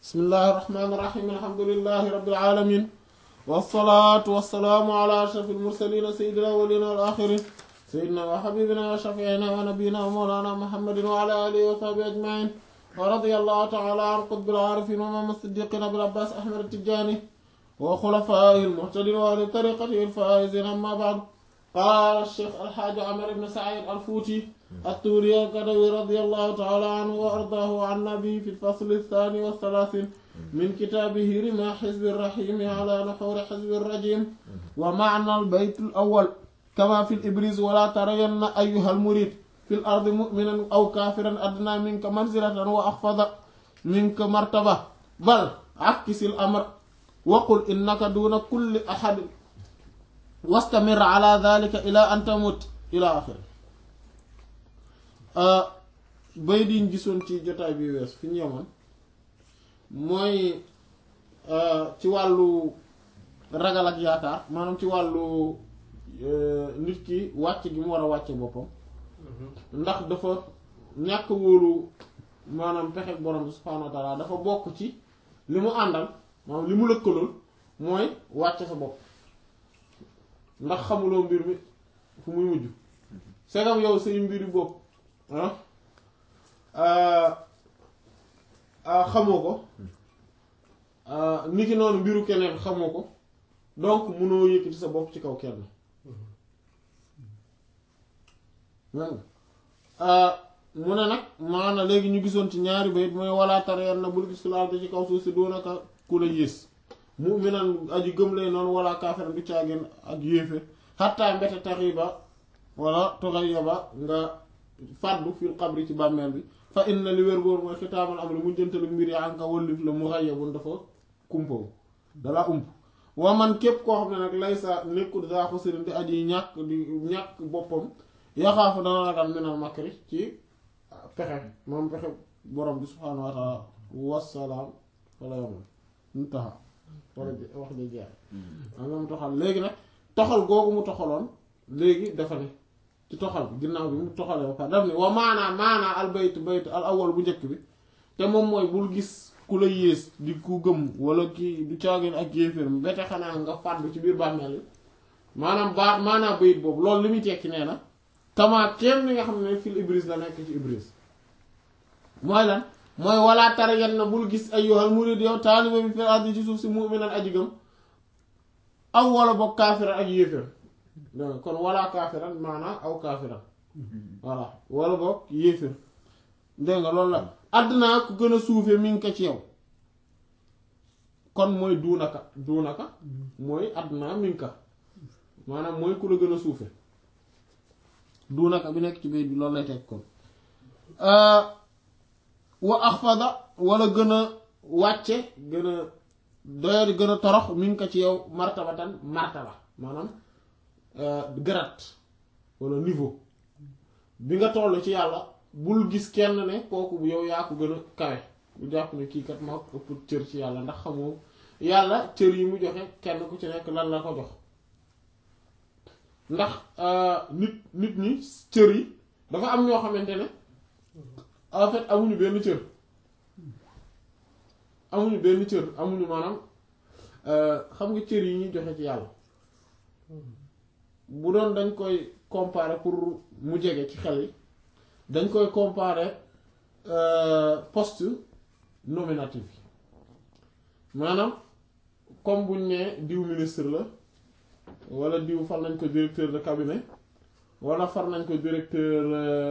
bismillahi irrahmani irrahim alhamdulilahi rabbil alamin wassalaatu wassalaamu ala ashrafil mursalin sayyidil awwalin wal akhirin sayyidina wa habibina wa shafiina wa nabiyina wa mawlana muhammadin wa ala alihi wa sahbihi ajmain wa radiyallahu ta'ala an qutbil arifin wa imam as-siddiqin abil abbas ahmad at-tijani wa khulafaihi al-muhtadin wa ahli tariqatihi al-faizin amma ba'd قال الشيخ الحاج عمر بن سعيد الفوتي التوري القدوي رضي الله تعالى عنه وأرضاه عن النبي في الفصل الثاني والثلاثين من كتابه رمى حزب الرحيم على نحور حزب الرجيم ومعنى البيت الأول كما في الإبريز ولا ترين أيها المريد في الأرض مؤمنا أو كافرا أدنى منك منزلة وأخفض منك مرتبة بل عكس الأمر وقل إنك دون كل أحد wastamir ala dhalika ila an tamut ila axir bay diñ gisoon ci jotaay bi wees fi ñu yemoon mooy ci wàllu ragal ak yaakaar maanaam ci wàllu nit ki wàcc gi mu war a wàcce boppam ndax dafa ñàkk wóolu maanaam pexe borom bi subhaanahu wa taala dafa bokk ci li mu àndal maanaam li mu lëkkalool mooy wàcce sa bopp ndax xamuloo mbir mi fu muy mujj segam yow say mbiri bopp xamoo ko niki noonu mbiru keneen xamoo ko donc mënoo yëkkati sa bopp ci kaw kenn mu ne nag maana léegi ñu gisoon ci ñaari bayit mooy walaa tarayan na bul gis laal ci kaw suuf si doonaka ku la yées mu'minan aji gëm lay noonu wala kaafiran du caagin ak yéefe xattaa mbete taxiba wala toxayaba nga fàddu fil xabri ci bàmmeel bi fa inna li wér góor mooy xitaamal am li mu jëntalu mbir yi anka wallif la mu xayabun dafa kumpawu dala ump waa man képp koo xam ne nag lay sa nekkul daa ko sëriñ di aji ñàkk di ñàkk boppam yaxaafu dana ragal minal makri ci pexe moom pexe borom bi subhaanahu wa taala wassalaam wala yoman intaha wala wax ja jeex am nga mu toxal léegi nag toxal googu mu toxaloon léegi dafa ne ci toxal bi ginnaaw bi mu toxalee ba pare daf ne wa maanaa maanaa al bayt bayt al awwal bu njëkk bi te moom mooy bul gis ku la yées di ku gëm wala kii du caagin ak yéeféer bete xanaa nga fàddu ci biir bàmmeel yi maanaam baa maanaa bayit boobu loolu li muy tekki nee na tamaa kenn li nga xam ne fil ibris la nekk ci ibris mooy lan mooy walaa tara yan na bul gis ayyuhal murid yow taaliba bi fil ardi ci suuf si mu'minan aji gëm aw wala boog kaafiran ak yéeféer kon walaa kaafiran maanaa aw kaafiran voilà wala boog yéeféer dégg nga loolu la àddinaa ku gën a suufe mi ngi ko ci yow kon mooy duunaka duunaka mooy àddinaa mi ngi ko maanaam mooy ku la gën a suufe duunaka bi nekk ci biir bi loolu lay teg kon wa axfada wala gën a wàcce gën a doyadi gën a torox mi ngi ko ci yow martabatan martaba maanaam grade wala niveau bi nga toll ci yàlla bul gis kenn ne kooku bu yow yaa ko gën a kawe bu jàpp ne kii kat maa ko ëpp cër ci yàlla ndax xamoo yàlla cër yi mu joxe kenn ku ci nekk lan la ko jox ndax nit nit ñi cër yi dafa am ñoo xamante ne en fait amuñu benn cër amuñu benn cër amuñu maanaam xam nga cër yi ñuy joxe ci yàlla bu doon dañ koy comparer pour mu jege ci xel yi dañ koy comparer poste nominatif yi maanaam comme buñ ne diw ministre la wala diw far nañ ko directeur de cabinet wala far nañ ko directeur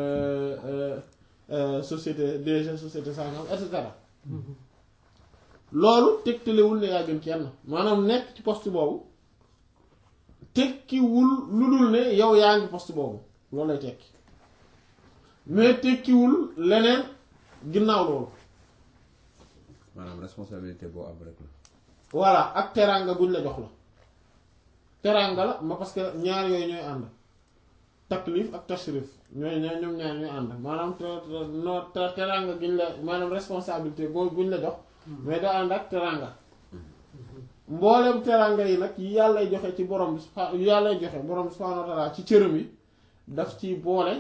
société DG société sangam et cetera loolu tegtalewul ne yaa gën kenn maanaam nekk ci poste boobu tekkiwul lu dul ne yow yaa ngi poste boobu loolu lay tekki mais tekkiwul leneen ginnaaw loolu. maanaam responsabilité boo am rek la. voilà ak teraanga guñ la jox la teraanga la ma parce que ñaar yooyu ñooy ànd. taklif ak tashrif ñooy ñooy ñoom ñaar ñooy ànd maanaam te teranga giñ la maanaam responsabilité boo buñ la jox mais da ànd ak teranga mboolem teranga yi nag yi yàllay joxe ci borom bi subha yàllay joxe borom bi subhanahu wa ta'ala ci cëram yi daf ciy boole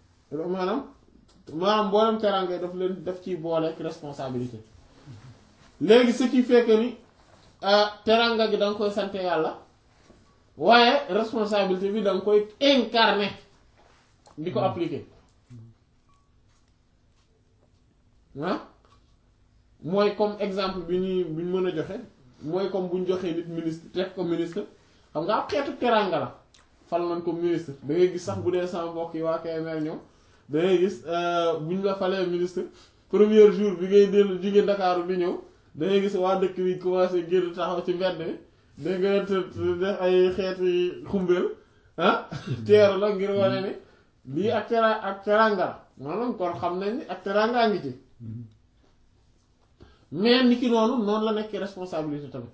maanaam maanaam mboolem teranga yi daf leen daf ciy boole ak responsabilité léegi ce qui fait que ni teranga gi da nga koy sante yàlla waaye responsabilité bi da nga koy incarner di ko appliquer ah mooy comme exemple bi ñuy bi ñu mën a joxe mooy comme bu ñu joxee nit ministre teg ko ministre xam nga ab xeetu teranga la fal nañ ko ministre da ngay gis sax bu dee sama mbokk yi waa KMR ñoom da ngay gis bu ñu la falee ministre premier jour bi ngay dellu jóge Ndakaaru bi ñëw da ngay gis waa dëkk bi commencé génn taxaw ci mbedd mi da nga def ay xeeti xumbeel ah teeru la ngir wane ni lii ak tera ak teranga la maanaam kon xam nañ ni ak terangaa ngi ci mais ni ki noonu noonu la nekk responsabilité tamit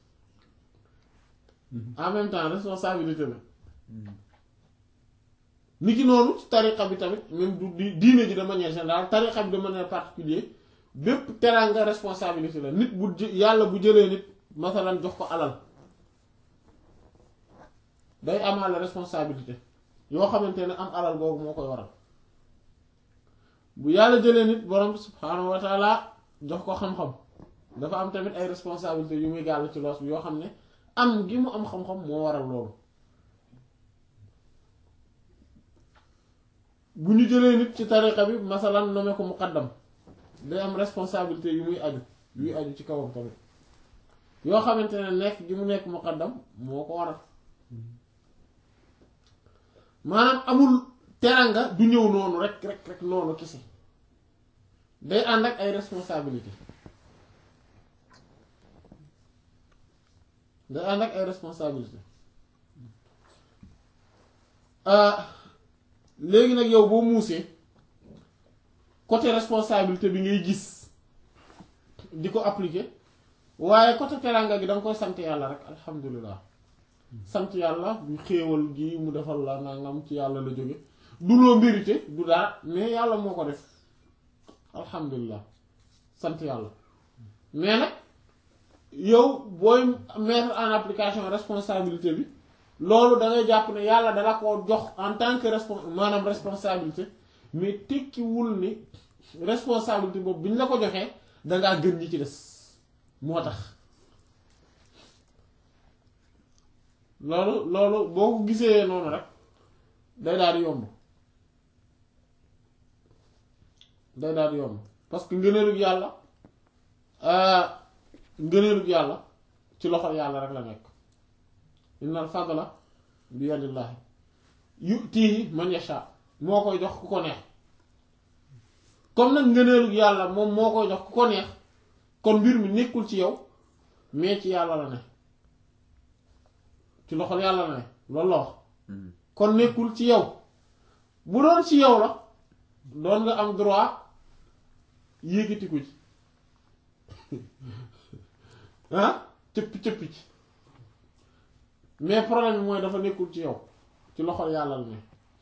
en même temps responsabilité la ni ki noonu ci tariqa bi tamit même du di diine ji de manière générale tariqa bi de manière particulière bépp teraanga responsabilité la nit bu jë- yàlla bu jëlee nit masalan jox ko alal day amaale responsabilité yoo xamante ne am alal googu moo koy waral bu yàlla jëlee nit borom subhaanahu wa taala jox ko xam-xam dafa am tamit ay responsabilité yu muy gàll ci loos bi yoo xam ne am gi mu am xam-xam moo waral loolu bu ñu jëlee nit ci tariqa bi masalan nommé ko muqaddam day am responsabilité yu muy aju yuy aju ci kawam tamit yoo xamante ne nekk gi mu nekk muqaddam moo ko waral maanaam amul teranga du ñëw noonu rek rek rek noonu kese day ànd ak ay responsabilité day ànd ak ay responsabilité léegi nag yow boo muusee côté responsabilité bi ngay gis di ko appliquer waaye côté teranga gi da nga koy sant yàlla rek alhamdulilah sant yàlla bu xéewal gi mu defal la nangam ci yàlla la jóge du loo mérité du dara mais yàlla moo ko def alhamdulilah sant yàlla mais nag yow booy mettre en application responsabilité bi loolu da ngay jàpp ne yàlla dala ko jox en tant que respon maanaam responsabilité mais tekkiwul ni responsabilité boobu bi ñu la ko joxee dangaa gën ñi ci des moo tax loolu loolu boo ko gisee noonu rek day daal di yomb day daal di yomb parce que ngëneelug yàlla ngëneelug yàlla ci loxo yàlla rek la nekk innal fadla bi yadillahi yutihi man yasha moo koy jox ku ko neex comme nag ngëneelug yàlla moom moo koy jox ku ko neex kon mbir mi nekkul ci yow mais ci yàlla la ne ci loxol yàlla la ne loolu la wax kon nekkul ci yow bu doon ci yow la doon nga am droit yéegatiku ci ah cëppi cëppi ci mais problème bi mooy dafa nekkul ci yow ci loxol yàlla la ne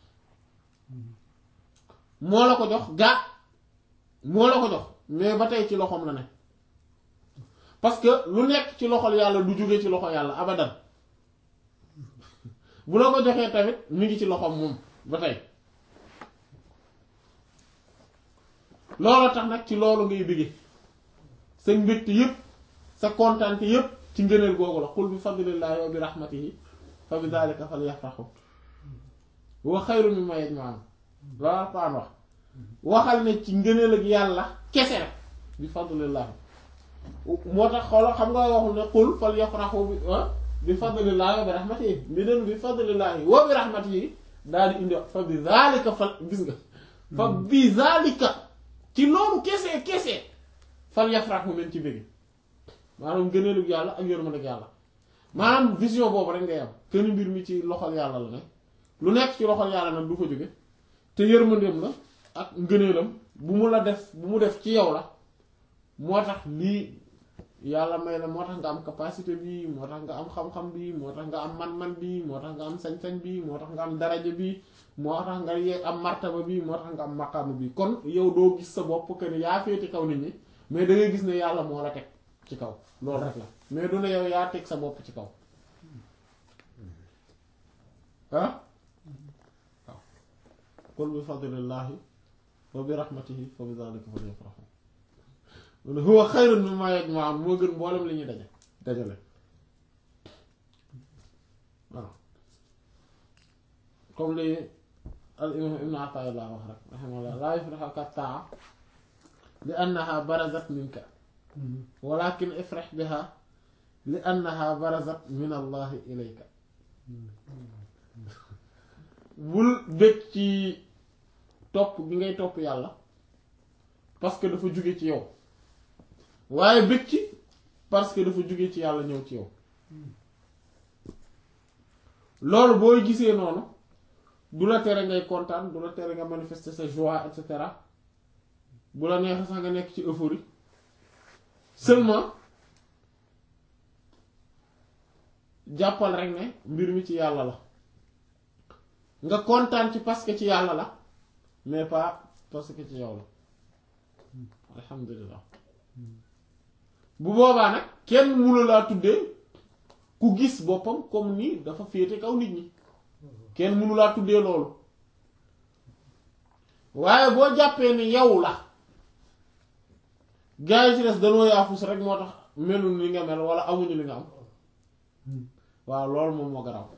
moo la ko jox gaa moo la ko jox mais ba tey ci loxoom la ne parce que lu nekk ci loxol yàlla du jóge ci loxo yàlla abadan bu la ko joxee tamit mi ngi ci loxoom moom ba tey loolu tax nag ci loolu ngay bëgge sa mbégte yépp sa kontaante yépp ci ngëneel googu la qul bi fadlillahi wa bi rahmatihi fa bi dhalika falyafrahu wa xayru mimma yajma'un loolu Alxuraan wax waxal ne ci ngëneel ak yàlla kese rek bi fadlillahi moo tax xoolal xam nga waxul ne qul falyafrahu bi bi fadlillahi wa bi rahmatihi bi den bi fadlillahi wa bi rahmatihi daal di indi fa bi dhalika fal gis nga fa bi dhalika ci loolu kese kese fal yafrahu nañ ci bëgg maanaam gëneelug yàlla ak yërmandeeg yàlla maanaam vision boobu rek ngay am kenn mbir mi ci loxol yàlla la ne lu nekk ci loxol yàlla nag du fa jóge te yërmandeem la ak ngëneelam bu mu la def bu mu def ci yow la moo tax lii yàlla may la moo tax nga am capacité bi moo tax nga am xam-xam bi moo tax nga am man-man bi moo tax nga am sañ-sañ bi moo tax nga am daraja bi moo tax nga yee am martaba bi moo tax nga am maqaama bi kon yow doo gis sa bopp que ni yaa féete kaw nit ñi mais da ngay gis ne yàlla moo la teg ci kaw loolu rek la mais du ne yow yaa teg sa bopp ci kaw ah waaw qul bi fadlillahi wa bi rahmatihi fa bi dhalika falyafrahu mu ne huwa xayrun mimmaa yajma'uun moo gën mboolem li ñuy daje dajale waaw comme li al imam ibn Ataa'illah wax rek rahimahullah laa yufrihuka taa li annaha barazat minka walakin ifrah biha li annaha barazat min allahi ilayka bul bëgg ci topp gi ngay topp yàlla parce que dafa jóge ci yow waaye bëgg ci parce que dafa jóge ci yàlla ñëw ci yow loolu booy gisee noonu du la tere ngay kontaan du la tere nga manifester sa joie et cetera bu la neexee sax nga nekk ci euphorie seulement jàppal rek ne mbir mi ci yàlla la nga kontaan ci parce que ci yàlla la mais pas parce que ci yow la alhamdulilah bu boobaa nag kenn mënu laa tuddee ku gis boppam comme ni dafa féete kaw nit ñi kenn mënu laa tuddee loolu waaye boo jàppee ni yow la gaa yi ci des danoo yaafus rek moo tax melul li nga mel wala amuñu li nga am waaw loolu moom moo garaw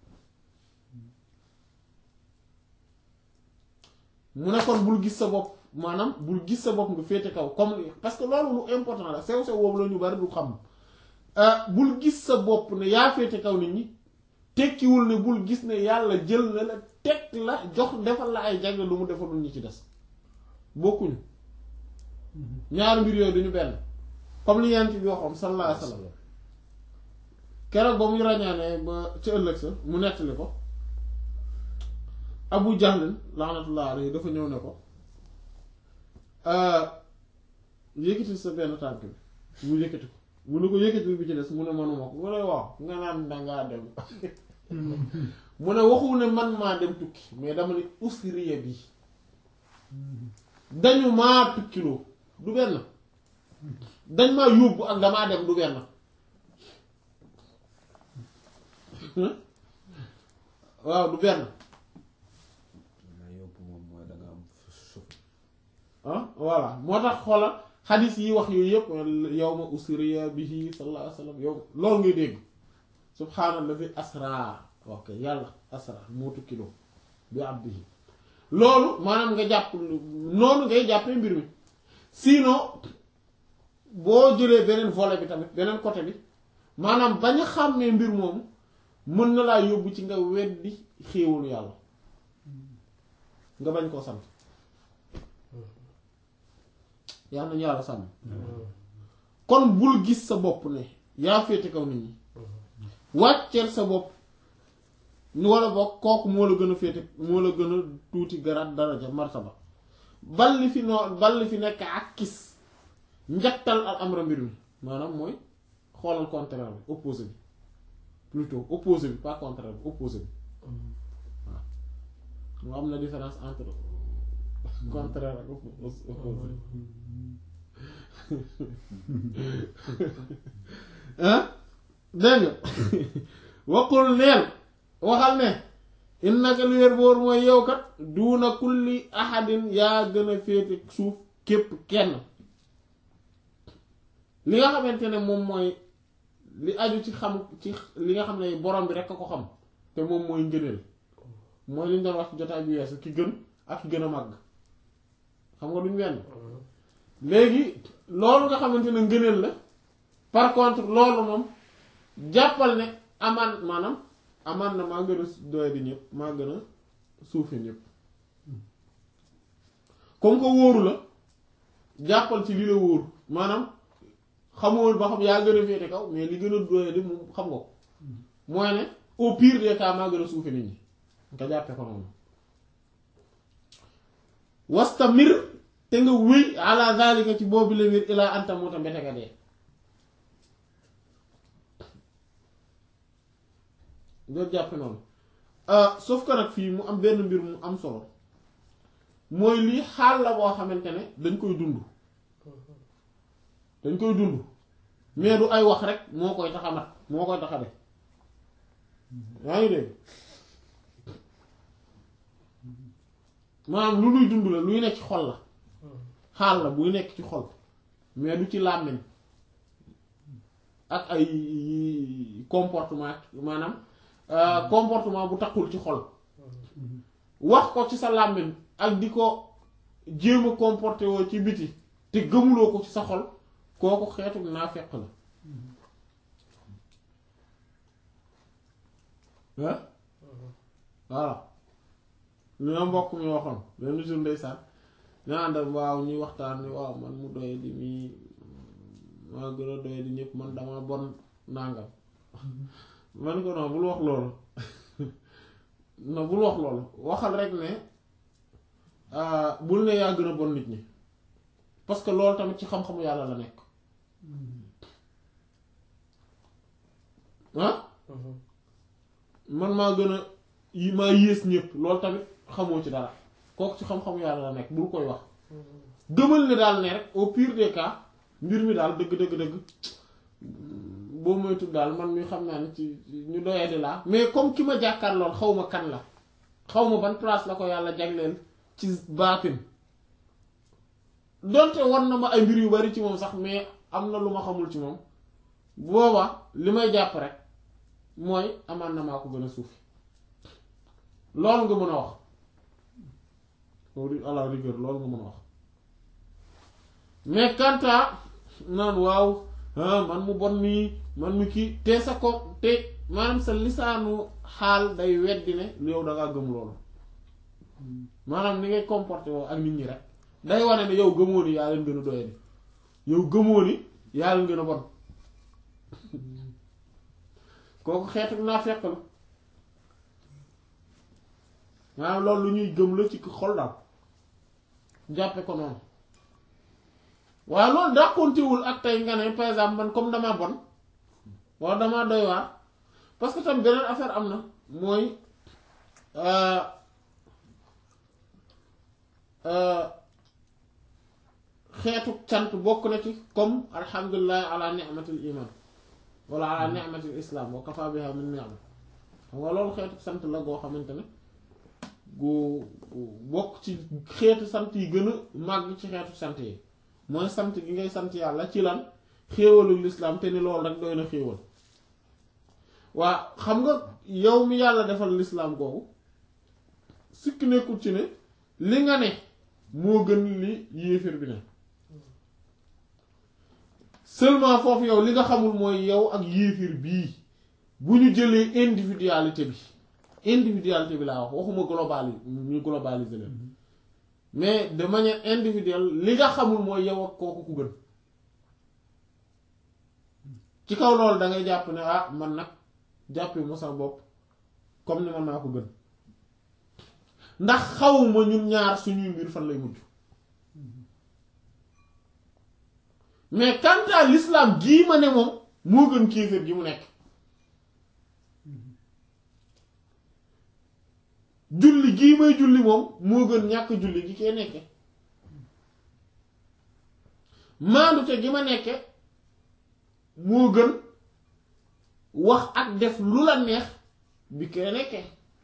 mu ne kon bul gis sa bopp maanaam bul gis sa bopp nga féete kaw comme parce que loolu lu important la sew sew boobu la ñu bari du xam bul gis sa bopp ne yaa féete kaw nit ñi tekkiwul ne bul gis ne yàlla jël na la teg la jox defal la ay jagle lu mu defalul ñi ci des bokkuñu ñaari mbir yooyu duñu benn comme li yent bi waxoon sallallahu alayhi wasallam keroog ba muy ràññaane ba ci ëllëg sa mu nettali ko abu jahlin laanatullah alayhi dafa ñëw ne ko yëkkati sa benn tànk bi mu yëkkati ko mu ne ko yëkkati bi ci des mu ne manuma ko mu ne waaw nga naan dangaa dem mu ne waxu ne man maa dem tukki mais dama ne usriya bi dañu maa tukkiloo du benn dañ maa yóbbu ak damaa dem du benn waaw du benn ma yóbbu moom mooy da nga am suuf ah voilà moo tax xoola xadis yi wax yooyu yëpp yow ma usriya bihi sallallahu alayhi wa sallam yow loolu ngay dégg subhaanallazi asra ok yàlla asra moo tukkiloo bi abdihi loolu maanaam nga jàpp noonu ngay jàppee mbir mi sinon boo jëlee beneen volet bi tamit beneen côté bi maanaam bañ a xàmmee mbir moomu mën na laa yóbbu ci nga weddi xéewalu yàlla nga bañ koo sant yàlla nañu yàlla sàmm kon bul gis sa bopp ne yaa féete kaw nit ñi wàcceel sa bopp ni wala bokk kooku moo la gën a féete moo la gën a tuuti garaat daraja martaba bal li fi noo bal li fi nekk ak kis njattal al amra mbir mi maanaam mooy xoolal contraire bi opposé bi plutôt opposé bi pas contraire bi opposé bi waaw moo am na différence entre contraire ak opposé ah dégg nga waqul neel waxal ne innaka lu wér boor mooy yow kat duuna kulli ahadin yaa gën a féete suuf képp kenn li nga xamante ne moom mooy li aju ci xam ci li nga xam ne borom bi rek a ko xam te moom mooy ngëneel mooy li ñu doon wax ci jotaay bi weesu ki gën ak ki gën a màgg xam nga duñ wenn léegi loolu nga xamante ne ngëneel la par contre loolu moom jàppal ne amaan maanaam amaan na maa gën a doy di ñëpp maa gën a suufi ñëpp comme que wóoru la jàppal ci li la wóoru maanaam xamoon ba xam yaa gën a féete kaw mais li gën a doy di moom xam nga ko mooy ne au pire des cas maa gën a suufi nit ñi nga jàppe ko noonu wastamir te nga wéy ala zalika ci boobu la wér ilaa anta moo ta mbete nga dee nga jàppe noonu sauf que nag fii mu am benn mbir mu am solo mooy lii xaal la boo xamante ne dañ koy dund dañ koy dund mais du ay wax rek moo koy tax a mat moo koy tax a def yaa ngi dégg maanaam lu luy dund la luy nekk ci xol la xaal la buy nekk ci xol mais du ci làmmiñ ak ay comportement maanaam euh, comportement bu takkul ci xol wax ko ci sa làmmiñ ak di ko jéem a comporté woo ci biti te gëmuloo ko ci sa xol kooku xeetu naafeq la ah voilà li ma mbokk mi waxoon benn jour ndeysaan ñaan da waaw ñuy waxtaan ni waaw man mu doye di mii maa gën a doye di ñëpp man dama bon nàngam man ko non bul wax loolu non bul wax loolu waxal rek ne ah, bul ne yaa gën a bon nit ñi parce que loolu tamit ci xam-xamu yàlla la nekk ah man maa gën a yi maa yées ñëpp loolu tamit xamoo ci dara kooku ci xam-xamu yàlla la nekk bul koy wax gëmal ne daal ne rek au pire des cas mbir mi daal dëgg dëgg dëgg boo moytu daal man mi xam naa ne ci ñu doyee di laa mais comme ki ma jàkkaar lool xaw ma kan la xaw ma ban place la ko yàlla jagleel ci baatin donte war na ma ay mbir yu bari ci moom sax mais am na lu ma xamul ci moom booba li may jàpp rek mooy amaan na maa ko gën a suufi loolu nga mën a wax à la rigueur loolu nga mën a wax mais quant à naan waaw ah man mu bon nii man mu kii te sa ko te maanaam sa lisaanu xaal day weddi ne yow da ngaa gëm loolu maanaam ni ngay comporté woo ak nit ñi rek day wane ne yow gëmoo ni yaa leen gën a doye di yow gëmoo ni yaa leen gën a bon kooku xeetu naa fekk la maanaam loolu lu ñuy gëm la ci xol daal jàppe ko noonu waaye loolu dàqontewul ak tey nga ne par exemple man comme dama bon wala dama doy waar parce que tam beneen affaire am na mooy euh, euh, xeetu cant bokk na ci comme alhamdulilah ala ni'matil iman wala ala ni'matil islam wa kafa biha min ni'ma xam nga loolu xeetu sant la goo xamante ne gu gu bokk ci xeetu sant yi gën a màgg ci xeetu sant yi mooy sant gi ngay sant yàlla ci lan xéewalu lislaam te ni loolu rek doy na xéewal waa xam nga yow mi yàlla defal lislaam googu sikk nekkul ci ne li nga ne moo gën li yéeféer bi ne seulement foofu yow li nga xamul mooy yow ak yéeféer bii bu ñu jëlee individualité bi individualité bi laa wax waxuma global ñu globaliser leen mais de manière individuelle li nga xamul mooy yow ak kooku ku gën ci kaw loolu da ngay jàpp ne ah man nag jàppee ma sa bopp comme ni man naa ko gën ndax xawuma ñun ñaar suñuy mbir fan lay mujj mais quant à l'islam gii ma ne moom moo gën kéefër gi mu nekk julli gii may julli moom moo gën ñàkk julli gi kee nekke maandute gi ma nekke moo gën wax ak def lu la neex bi kee nekke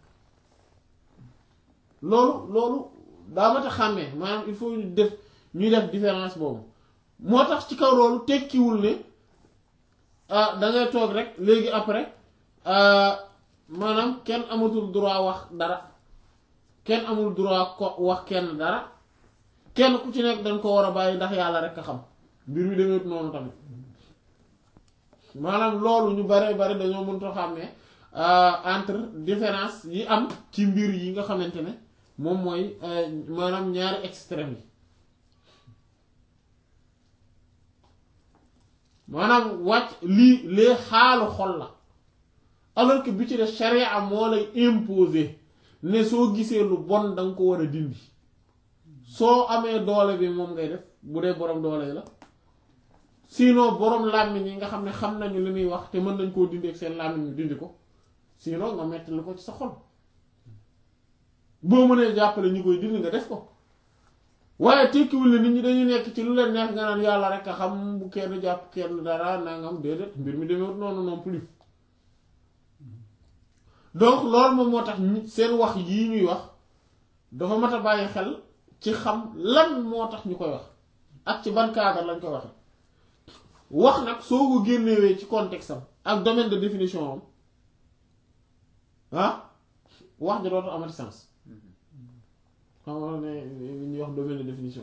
loolu loolu daa mat a xàmmee maanaam il faut ñu def ñuy def différence boobu moo tax ci kaw loolu tekkiwul ne ah dangay toog rek léegi après maanaam kenn amatul droit wax dara kenn amul droit ko wax kenn dara kenn ku ci nekk dañ ko war a bàyyi ndax yàlla rek a xam mbir mi demeet noonu tamit maanaam loolu ñu bare bare dañoo mënta xam ne entre différence yi am ci mbir yi nga xamante ne moom mooy maanaam ñaari extrême yi maanaam wàcc lii lee xaalu xol la alors que bi ci de charia moo lay imposer ne soo gisee lu bon danga ko war a dindi soo amee doole bi moom ngay def bu dee borom doole la sinon borom làmmiñ yi nga xam ne xam nañu li muy wax te mën nañ koo dindi ak seen làmmiñ ñu dindi ko sinon nga metti lu ko ci sa xol boo mënee jàppale ñu koy dindi nga def ko waaye tekkiwul ne nit ñi dañuy nekk ci lu leen neex nga naan yàlla rek a xam bu kenn jàpp kenn dara nangam déedéet mbir mi demee noonu non plus donc loolu moom moo tax seen wax yii ñuy wax dafa mat a bàyyi xel ci xam lan moo tax ñu koy wax ak ci ban cadre lañ koy waxe wax nag soo ko génnewee ci contexte am ak domaine de définition am ah wax ja dootu amati sens xam nga ne li ñuy wax domaine de définition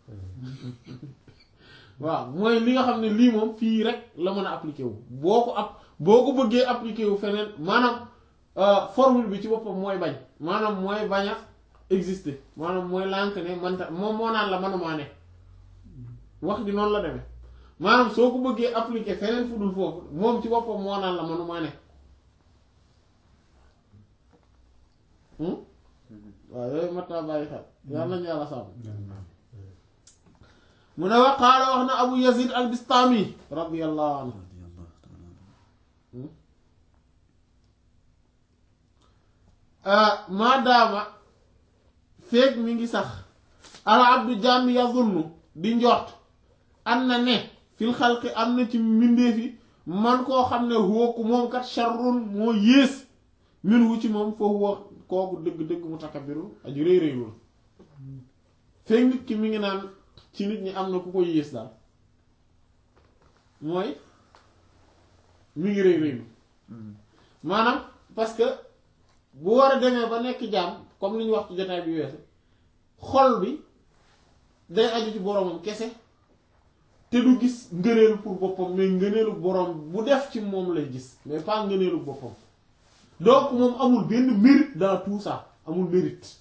waaw mooy li nga xam ne lii moom fii rek la mën a appliquer wu boo ko ab boo ko bëggee appliquer wu feneen maanaam formule bi ci boppam mooy bañ maanaam mooy bañ a exister maanaam mooy lànk ne manta moom moo naan la manumaa ne wax di noonu la demee maanaam soo ko bëggee appliquer feneen fu dul foofu moom ci boppam moo naan la manumaa ne waaw yooyu mat naa bàyyi xel yàlla nañu yàlla sàmm mu ne wa qaala wax na abu yazid al bistami radiyallahu anhu maadaama feeg mi ngi sax al abdu jàmm yazunnu di njort am na ne fil xalqi am na ci mbindeefi man koo xam ne wooku moom kat sharrun moo yées min wu ci moom foofu wax kooku dëgg-dëgg mutakabbiru aji rëy rëy loolu feeg nit ki mi ngi naan ci nit ñi am na ku ko yées daal mooy mi ngi rëy rëylu maanaam parce que bu war a demee ba nekk jaam comme li ñu wax ci jotaay bi weesu xol bi day aju ci boromam kese te du gis ngëneelu pour boppam mais ngëneelu borom bu def ci moom lay gis mais pas ngëneelu boppam donc moom amul benn mérite dans tout ça amul mérite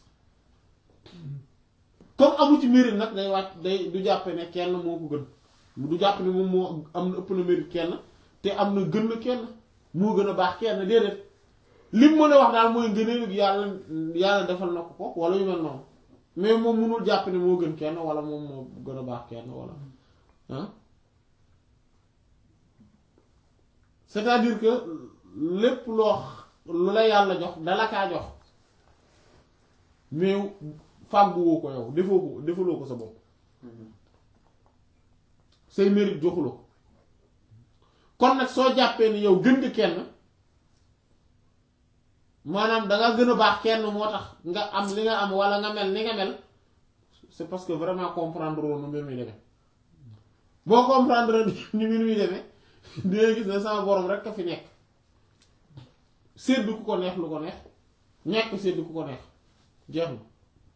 comme amu ci mérite nag day wàcc day du jàppe ne kenn moo ko gën du jàpp ne moom moo am na ëpp na mérite kenn te am na gën na kenn moo gën a baax kenn déedéet lim mën a wax daal mooy ngëneelu yàlla yàlla defal na ko ko wala yu mel noonu mais moom mënul jàpp ne moo gën kenn wala moom moo gën a baax kenn wala ah c'est-à-dire que lépp loo lu la yàlla jox dala kaa jox mais fàgguwoo ko yow defoo ko defaloo ko sa bopp say mérite joxuloo ko kon nag soo jàppee ni yow gën nga kenn maanaam danga gën a baax kenn moo tax nga am li nga am wala nga mel ni nga mel c'est parce que vraiment comprendre woon nu mbir mi demee boo comprendre ni mbir mi demee dina gis ne sama borom rek a fi nekk sédd ku ko neex lu ko neex ñàkk sédd ku ko neex jeex na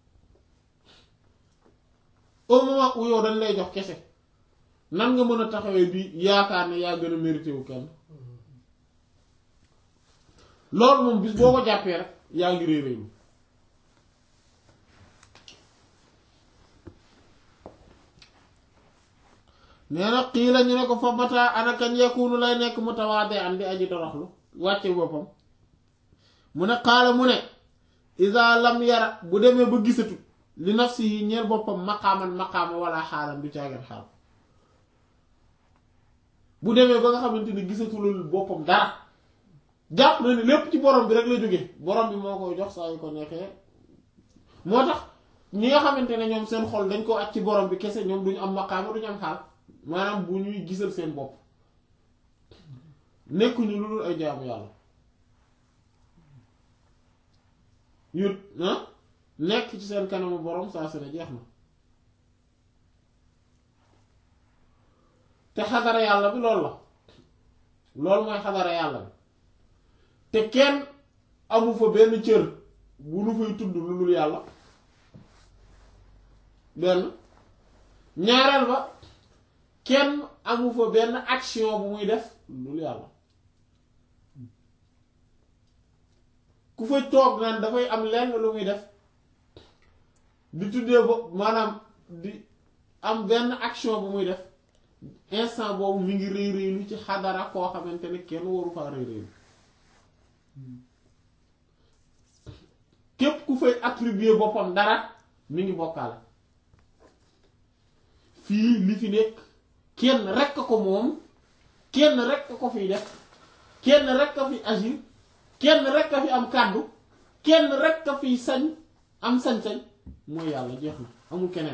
au moment où yow dañ lay jox kese nan nga mën a taxawee bi yaakaar ne yaa gën a mérité wu kenn loolu moom bis boo ko jàppee rek yaa ngi réy réylu nee na xii la ñu ne ko fa mataa ana kañ yakunu lay nekk mu tawaade an di aji doroxlu wàcce boppam mu ne xaala mu ne isa lam yara bu demee ba gisatu li nafsi yi ñeel boppam maqaaman maqaama wala xaalam du caageen xaal bu demee ba nga xamante ni gisatulul boppam dara jàpp na ni lépp ci borom bi rek la jóge borom bi moo koy jox saa yu ko neexee moo tax ñi nga xamante ne ñoom seen xol dañ ko at ci borom bi kese ñoom duñu am maqaama duñu am xaal maanaam bu ñuy gisal seen bopp nekkuñu lu dul ay jaamu yàlla yu nekk ci seen kanamu borom saa su ne jeex na te xadara yàlla bi loolu la loolu mooy xadara yàlla bi te kenn amu fa benn cër bu nu fay tudd lu dul yàlla benn ñaareel ba kenn amu fa benn action bu muy def lu dul yàlla ku fa toog naan dafay am lenn lu muy def di tuddee ba maanaam di am benn action bu muy def instant boobu mi ngi réy réylu ci xadara koo xamante ne kenn waru faa réy réylu képp ku fay attribuer boppam dara mi ngi bokkaale fii li fi nekk kenn rekk a ko moom kenn rekk a ko fiy def kenn rekk a fi agir kenn rekk a fi am kàddu kenn rekk a fiy sañ am sañ-sañ mooy yàlla jeex na amul keneen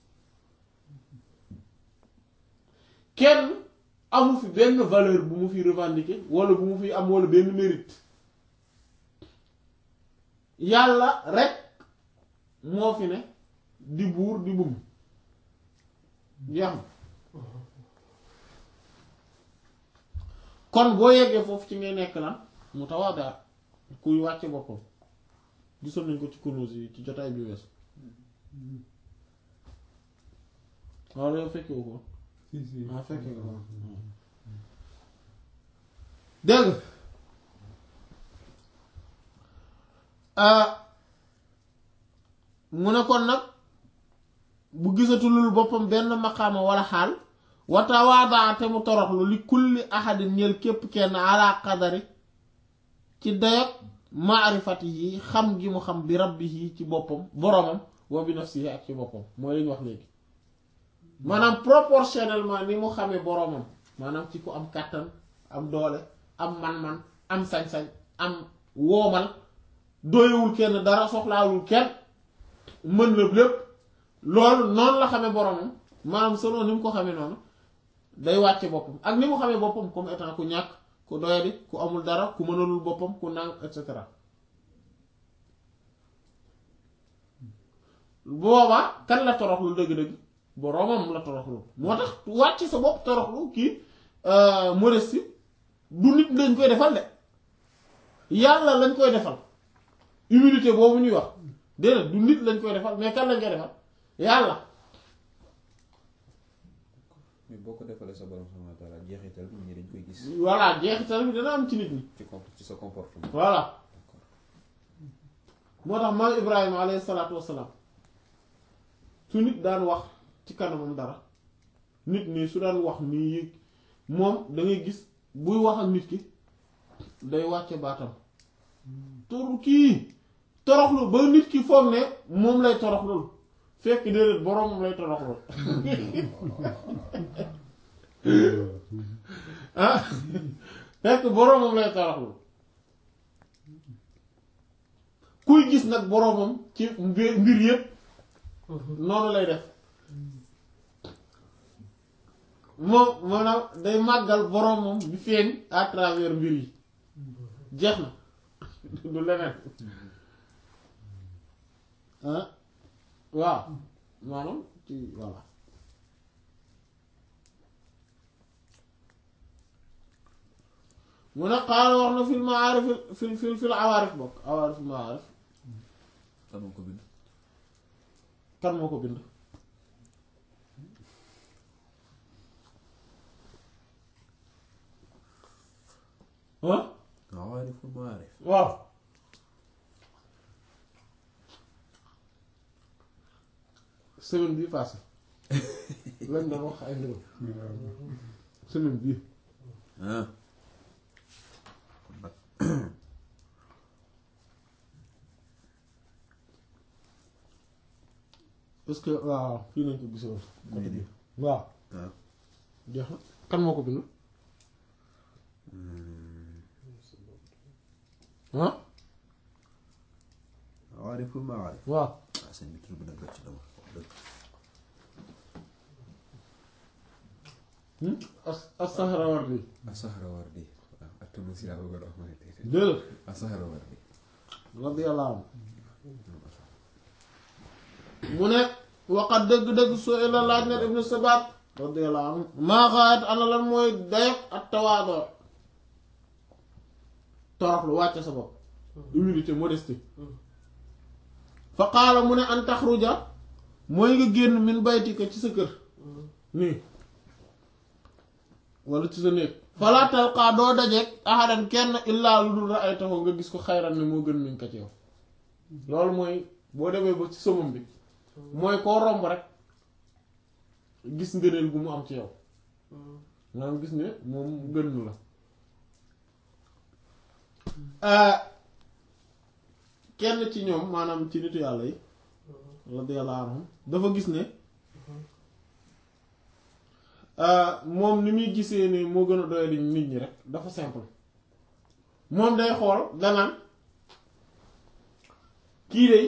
kenn amu fi benn valeur bu mu fi revendiquer wala bu mu fi am wala benn mérite yàlla rek moo fi ne di buur di bum jeex na kon boo yeggee foofu ci ngay nekk lan mu tawaada kuy wàcce boppam gisoon nañ ko ci Kunûz yi ci jotaay bi wees waaw yow fekke wu ko si si ah fekke nga ko dégg nga mu ne kon nag bu gisatulul boppam benn maqaama wala xaal wa tawaadaa te mu toroxlu li kulli ahadin ñeel képp kenn ala qadari ci dayak maarifati yi xam gi mu xam bi rabbihi ci boppam boromam wa bi nafsihi ak ci boppam mooy li ñu wax léegi maanaam proportionnellement ni mu xamee boromam maanaam ci ku am kàttan am doole am man-man am sañ-sañ am woomal doyewul kenn dara soxlaawul kenn mën na lépp loolu noonu la xamee boromam maanaam selon ni mu ko xamee noonu day wàcce boppam ak ni mu xamee boppam comme étant ku ñàkk ku doyadi ku amul dara ku mënalul boppam ku nang et cetera boobaa kan la toroxlu dëgg-dëgg boromam la toroxlu moo tax wàcc sa bopp toroxlu kii modestie du nit lañ koy defal de yàlla lañ koy defal humilité boobu ñuy wax déedéet du nit lañ koy defal mais kan lañ koy defal yàlla mais boo ko defalee sa borom subhanahu wa ta'ala jeexital bi ñi dañ koy gis voilà jeexital bi dana am ci nit ñi ci comp ci sa comportement voilà moo tax maam Ibrahima alayhi salaatu wassalaam su nit daan wax ci kanamam dara nit nii su daan wax nii yëg moom da ngay gis buy wax ak nit ki day wàcce baatam toru kii toroxlu ba nit ki foog ne moom lay toroxlul fekk déedéet boroomam lay toroxlul ah fekk boroomam lay toroxlul kuy gis nag boroomam ci mbir mbir yépp noonu lay def moom maanaam day màggal boroomam bi feeñ à travers mbir yi jeex na du leneen ah waaw maanaam ci voilà mu ne xaaral wax na fil maarif fil fil fil awaarif bokk awaarif maarif kan moo ko bind kan moo ko bind ah awaariful maarif waaw semaine bii passé lañ doon wax ay mbirum semaine bii ah kon nag parce que waaw fii nañ ko gisoon côté bi nii waaw waaw jeex na kan moo ko bind ah awaariful maarif waaw ah sëñ bi tur bi nag dëgg ci dama wax dëgg as as-Sahrawardi As-Sahrawardi waaw ak Tunusi laa bëggoon wax ma ne tey tey déedéet As-Sahrawardi radiyallahu anhu mu ne waqat dëgg-dëgg soo la laaj na ibnu sabat radiyallahu anhu maa xaayat ana lan mooy dayak ak tawaadoo toroxlu wàcce sa bopp humilité modestie fa qaala mu ne an taxruja mooy nga génn min baytika ci sa kër nii wala ci sa néeg falaa talqaa doo dajeek ahadan kenn illaa lu dul ra'aytahu nga gis ko xayran ne moo gën min ko ci yow loolu mooy boo demee ba ci somam bi mooy koo romb rek gis ngëneel gu mu am ci yow maanaam gis ne moom gën la kenn ci ñoom maanaam ci nitu yàlla yi radiyallahu anhum dafa gis ne moom ni muy gisee ne moo gën a doyadi nit ñi rek dafa simple moom day xool danaan kii de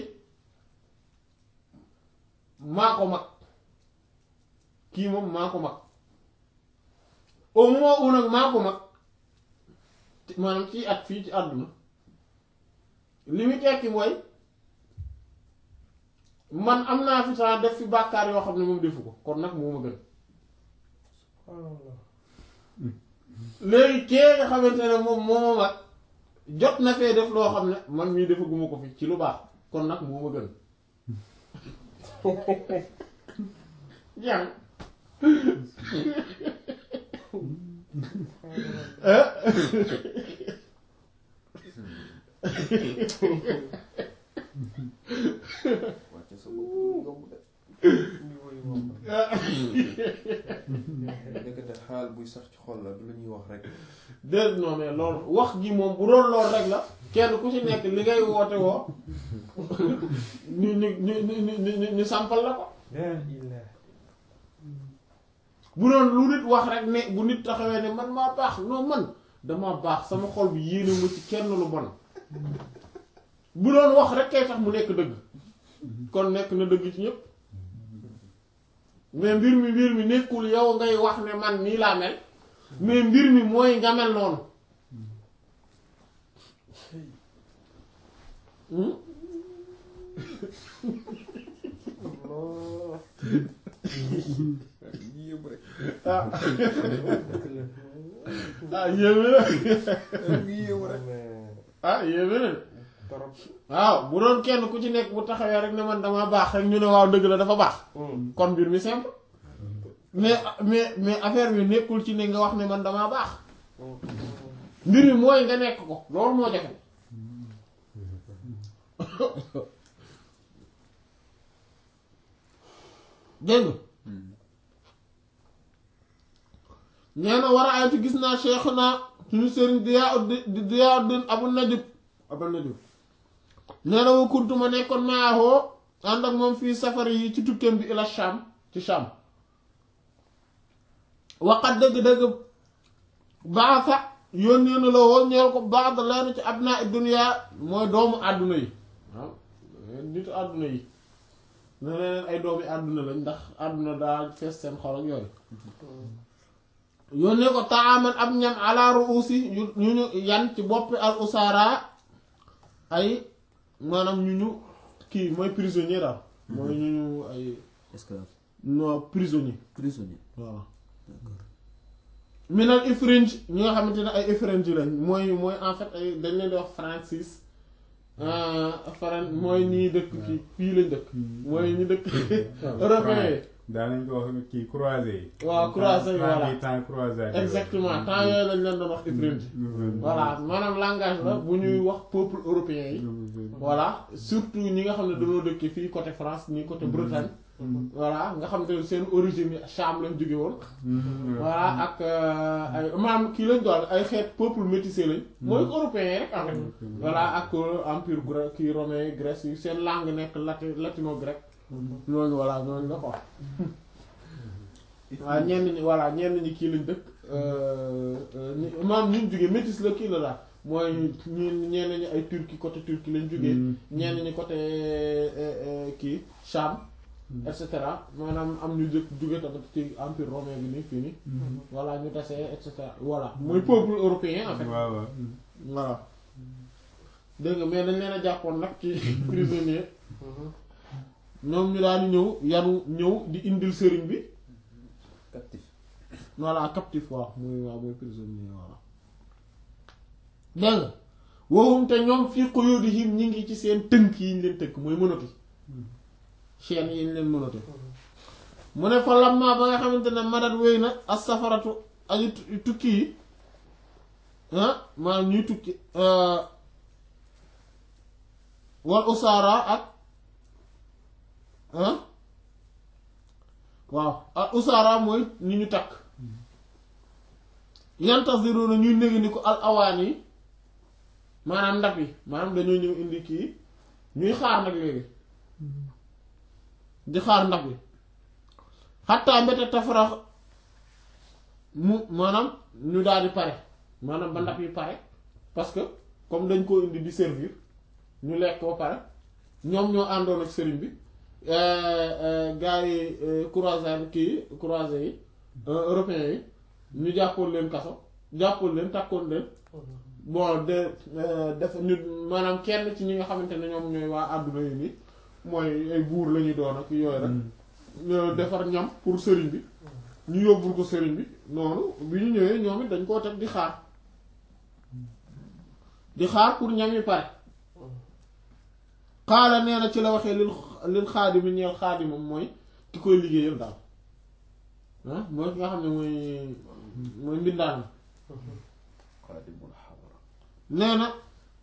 maa ko mag kii moom maa ko mag au moment où nag maa ko mag maanaam ci at fii ci àdduna li muy tekki mooy man am naa fi temps def fi bàkkaar yoo xam ne moom defu ko kon nag moo ma gën léegi kee nga xamante ne moom moo mag jot na fee def loo xam ne man mii defaguma ko fi ci lu baax kon nag moo ma gën jàng wàcce sa bopp yomb de niveau yi moom nekkate xaal buy sax ci xol la du la ñuy wax rek déedéet non mais loolu wax ji moom bu doon loolu rek la kenn ku ci nekk li ngay woote woo ñu ñu ñu ñu ñu ñu sampal la ko la ilaha bu doon lu nit wax rek ne bu nit taxawee ne man maa baax non man dama baax sama xol bi yéene ma ci kenn lu bon bu doon wax rek kay tax mu nekk dëgg kon nekk na dëgg ci ñëpp mais mbir mi mbir mi nekkul yow ngay wax ne man nii laa mel mais mbir mi mooy nga mel noonu Hmm? Allah yii yëpp rek ah dëgg la ah yéeme na yii yëpp rek mais ah yéeme na trop waaw bu doon kenn ku ci nekk bu taxawee rek ne man dama baax rek ñu ne waaw dëgg la dafa baax kon mbir mi simple mais mais mais affaire bi nekkul ci ne nga wax ne man damaa baax mbir mi mooy nga nekk ko loolu moo jafe dégg nga nee na war a aytu gis naa cheikh naa suñu sëriñ Diyaauddin Diyaauddin Abu Najib Abu Najib nee na wa kuntu ma nekkoon maahoo ànd ak moom fii safari yi ci tukkeem bi ila Sham ci Sham waqat dëgg-dëgg baasa yónnee na la woo ñeel ko baax da leen ci abnaa dunya mooy doomu àdduna yi waaw nitu àdduna yi ne leen ay doomi àdduna lañ ndax àdduna daa fees seen xol ak yooyu yónnee ko taaman ab ñam ala ruusi yu ñu ñu yan ci boppi al usara ay maanaam ñu ñu kii mooy prisonnier daal mooy ñu ñu ay esclave non prisonnier prisonnier waaw minal ifrinj ñi nga xamante ne ay ifrinj lañ mooy mooy en fait ay dañ leen di wax Francis Fran mooy ñi dëkk kii fii lañ dëkk mooy ñi dëkk européen yi daanañ ko wax kii croisé yi. waaw croisé yi voilà temps croisé. exactement temps yooyu lañ leen doon wax ifrinj voilà maanaam langage la bu ñuy wax peuple européen yi voilà surtout ñi nga xam ne dañoo dëkk fii côté France ñi côté Bretagne voilà nga xam ne seen origine yi Cham lañ jóge woon voilà ak ay maam kii lañ doon ay xeet peuple métissé lañ mooy européen rek en fait voilà ak empire grec kii romain Grèce yi seen langue nekk lati latino grec ñooñu voilà ñooñu la quoi waaw ñenn ñi voilà ñenn ñi kii lañ dëkk maam ñu jóge métis la kii la daal mooy ñi ñenn ñi ay turki côté turki lañ jógee ñenn ñi côté kii Cham et cetera maanaam am ñu jëkk jóge tamit ci empire romain bi nii fii nii voilà ñu tasee et cetera voilà mooy peuple européen en fait waaw waaw. voilà dégg nga mais dañ leen a jàppoon nag ci prisonnier ñoom ñu daal di ñëw yanu ñëw di indil sëriñ bi captif voilà captif waaw muy waaw muy prisonnier voilà dégg nga waxum te ñoom fii quyudihim ñi ngi ci seen tënk yi ñu leen tënk mooy mënati chaîne yi ñu leen mënati mu ne fa lamma ba nga xamante ne madat wéy na as safaratu aji tukki yi ah maanaam ñuy tukki wal usaara ak ah waaw ak usaara mooy ñi ñu takk yantaziruna ñuy néegi ni ko al awaan yi maanaam ndab yi maanaam dañoo ñëw indi kii ñuy xaar nag léegi di xaar ndab yi xattaa mbete tafarax mu maanaam ñu daal di pare maanaam ba ndab yi pare parce que comme dañ koo indi di servir ñu lekk ba pare ñoom ñoo àndoon ak sëriñ bi gars yi croisade kii croisé yi européens yi ñu jàppoon leen kaso jàppoon leen takkoon leen bon de def ñu maanaam kenn ci ñi nga xamante ne ñoom ñooy waa àdduna yi nii mooy ay buur la ñuy doon ak yooyu rek ñoo defar ñam pour sëriñ bi ñu yóbbul ko sëriñ bi noonu bi ñu ñëwee ñoom it dañ koo teg di xaar di xaar pour ñam yi pare xaala nee na ci la waxee lil lil xaadimi ñeel xaadimam mooy ki koy liggéeyal daal ah mooy ki nga xam ne mooy mooy mbindaan mi xaadimul xadra nee na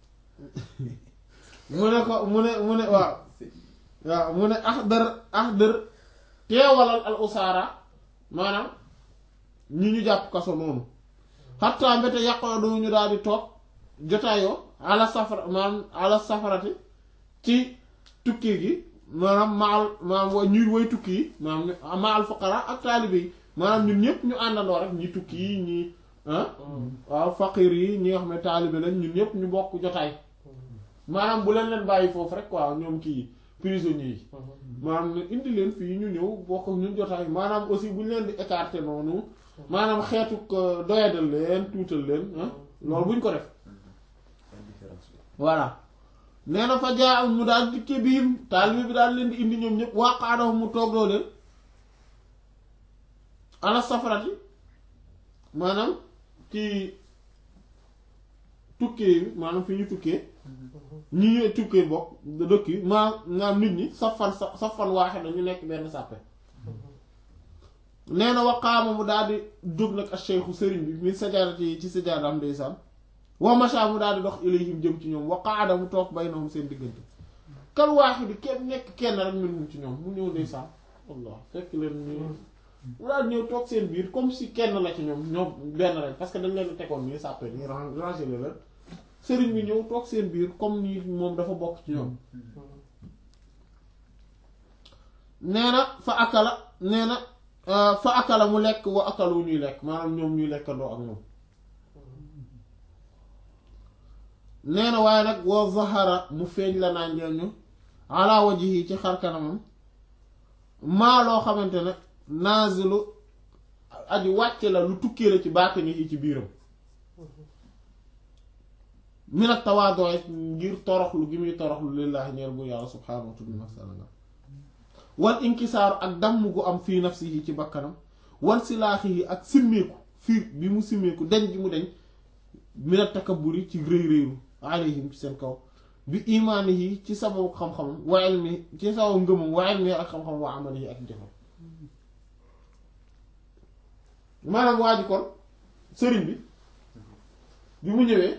mu ne ko mu ne mu ne waaw waaw mu ne axdar axdar teewalal al usaara maanaam ñi ñu jàpp kaso noonu xattaa mbete yàqoo du ñu daal di toog jotaayoo ala safara maanaam ala safarati ci tukki gi maanaam maal maanaam wa ñuy woy tukki yi maanaam maal fuqara ak taalibe yi maanaam ñun ñëpp ñu àndandoo rek ñi tukki yi ñi ah waaw faqir yi ñi nga xam ne taalibe lañ ñun ñëpp ñu bokk jotaay maanaam bu leen leen bàyyi foofu rek waaw ñoom kii prisonniers yi maanaam ne indi leen fii ñu ñëw bokk ak ñun jotaay maanaam aussi bu ñu leen di écarter noonu maanaam xeetu doyadal leen tuutal leen ah loolu bu ñu ko def indifférence bi voilà nee na fa jaa mu daal dikke biim taalibe bi daal leen di indi ñoom ñëpp waaqaadahu mu toog loo leen ala safarati maanaam ci tukkee bi maanaam fi ñu tukkee ñi ñuy tukkee bokk dëkk yi maa naam nit ñi safan sa safan waaxe na ñu nekk benn sàppe nee na waqaama mu daal di jóg nag ak cheikhu sëriñ bi min sajaadati yi ci sajaadam ndeysaan wa masha mu daal di dox ilayhim jëm ci ñoom wa qaada mu toog baynahum seen diggante kal waaxidi kenn nekk kenn rek minhum ci ñoom mu ñëw ndeysaan wallah fekk leen ñu mu daal ñëw toog seen biir comme si kenn la ci ñoom ñoom benn rek parce que dañ leen tegoon nii sàppe nii rangé la leen sëriñ bi ñëw toog seen biir comme ni moom dafa bokk ci ñoom nee na fa akala nee na fa akala mu lekk wa akalu ñuy lekk maanaam ñoom ñuy lekkandoo ak moom nee na waaye nag wa zahara mu feeñ la naa njeel ñu ala wajhi ci xar kanamam maa loo xamante ne nazilu aji wàcce la lu tukkee la ci baatini yi ci biiram minat tawaadoo ngir toroxlu gi muy toroxlu lillaahi ñeel bu yàlla subhaanahu wa ta'ala wal inkisaaru ak damm gu am fii nafsihi ci bakkanam wal silaaxihi ak simmeeku fiir bi mu simmeeku deñ gi mu deñ minat takabburi ci rëy rëylu alayhim ci seen kaw bi imaanihi ci sababu xam-xamam wa ilmi ci sababu ngëmam wa ilmi ak xam-xam wa amalihi ak jëfam maanaam waa ji kon sëriñ bi bi mu ñëwee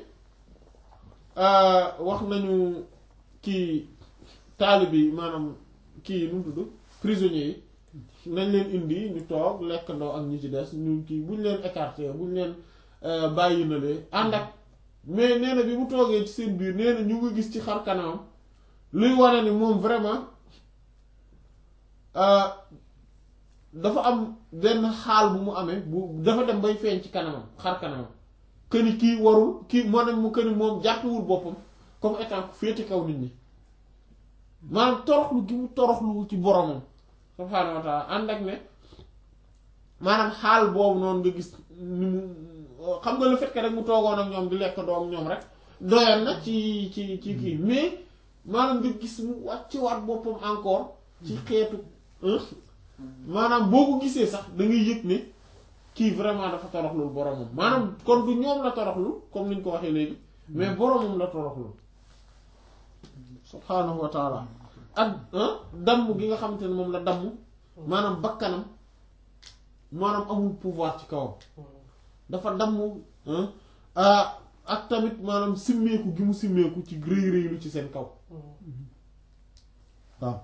wax nañu kii taalibe yi maanaam kii nu mu tudd prisonniers yi nañ leen indi ñu toog lekkandoo ak ñi ci des ñu kii buñ leen écarté buñ leen bàyyi na lee ànd ak mais nee na bi mu toogee ci seen biir nee na ñu ngi gis ci xar kanamam luy wane ni moom vraiment dafa am benn xaal bu mu amee bu dafa dem bay feeñ ci kanamam xar kanamam këni kii warul kii maanaam mu këni moom jàppewul boppam comme étant ku féete kaw nit ñi maanaam toroxlu gi mu toroxlu ci boromam subhaanahu wa taala ànd ak ne maanaam xaal boobu noonu nga gis ni mu xam nga le fait que rek mu toogoon ak ñoom di lekk doom ñoom rek doyoon na ci ci ci kii mais maanaam nga gis mu wàcce waat boppam encore ci xeetu maanaam boo ko gisee sax da ngay yëg ne kii vraiment dafa toroxlul boromam maanaam kon du ñoom la toroxlul comme niñ ko waxee léegi mais boromam la toroxlul subhaanahu wa taala ak damm gi nga xamante ne moom la damm maanaam bakkanam maanaam amul pouvoir ci kawam dafa damm ak tamit maanaam simmeeku gi mu simmeeku ci rëy rëylu ci seen kaw waaw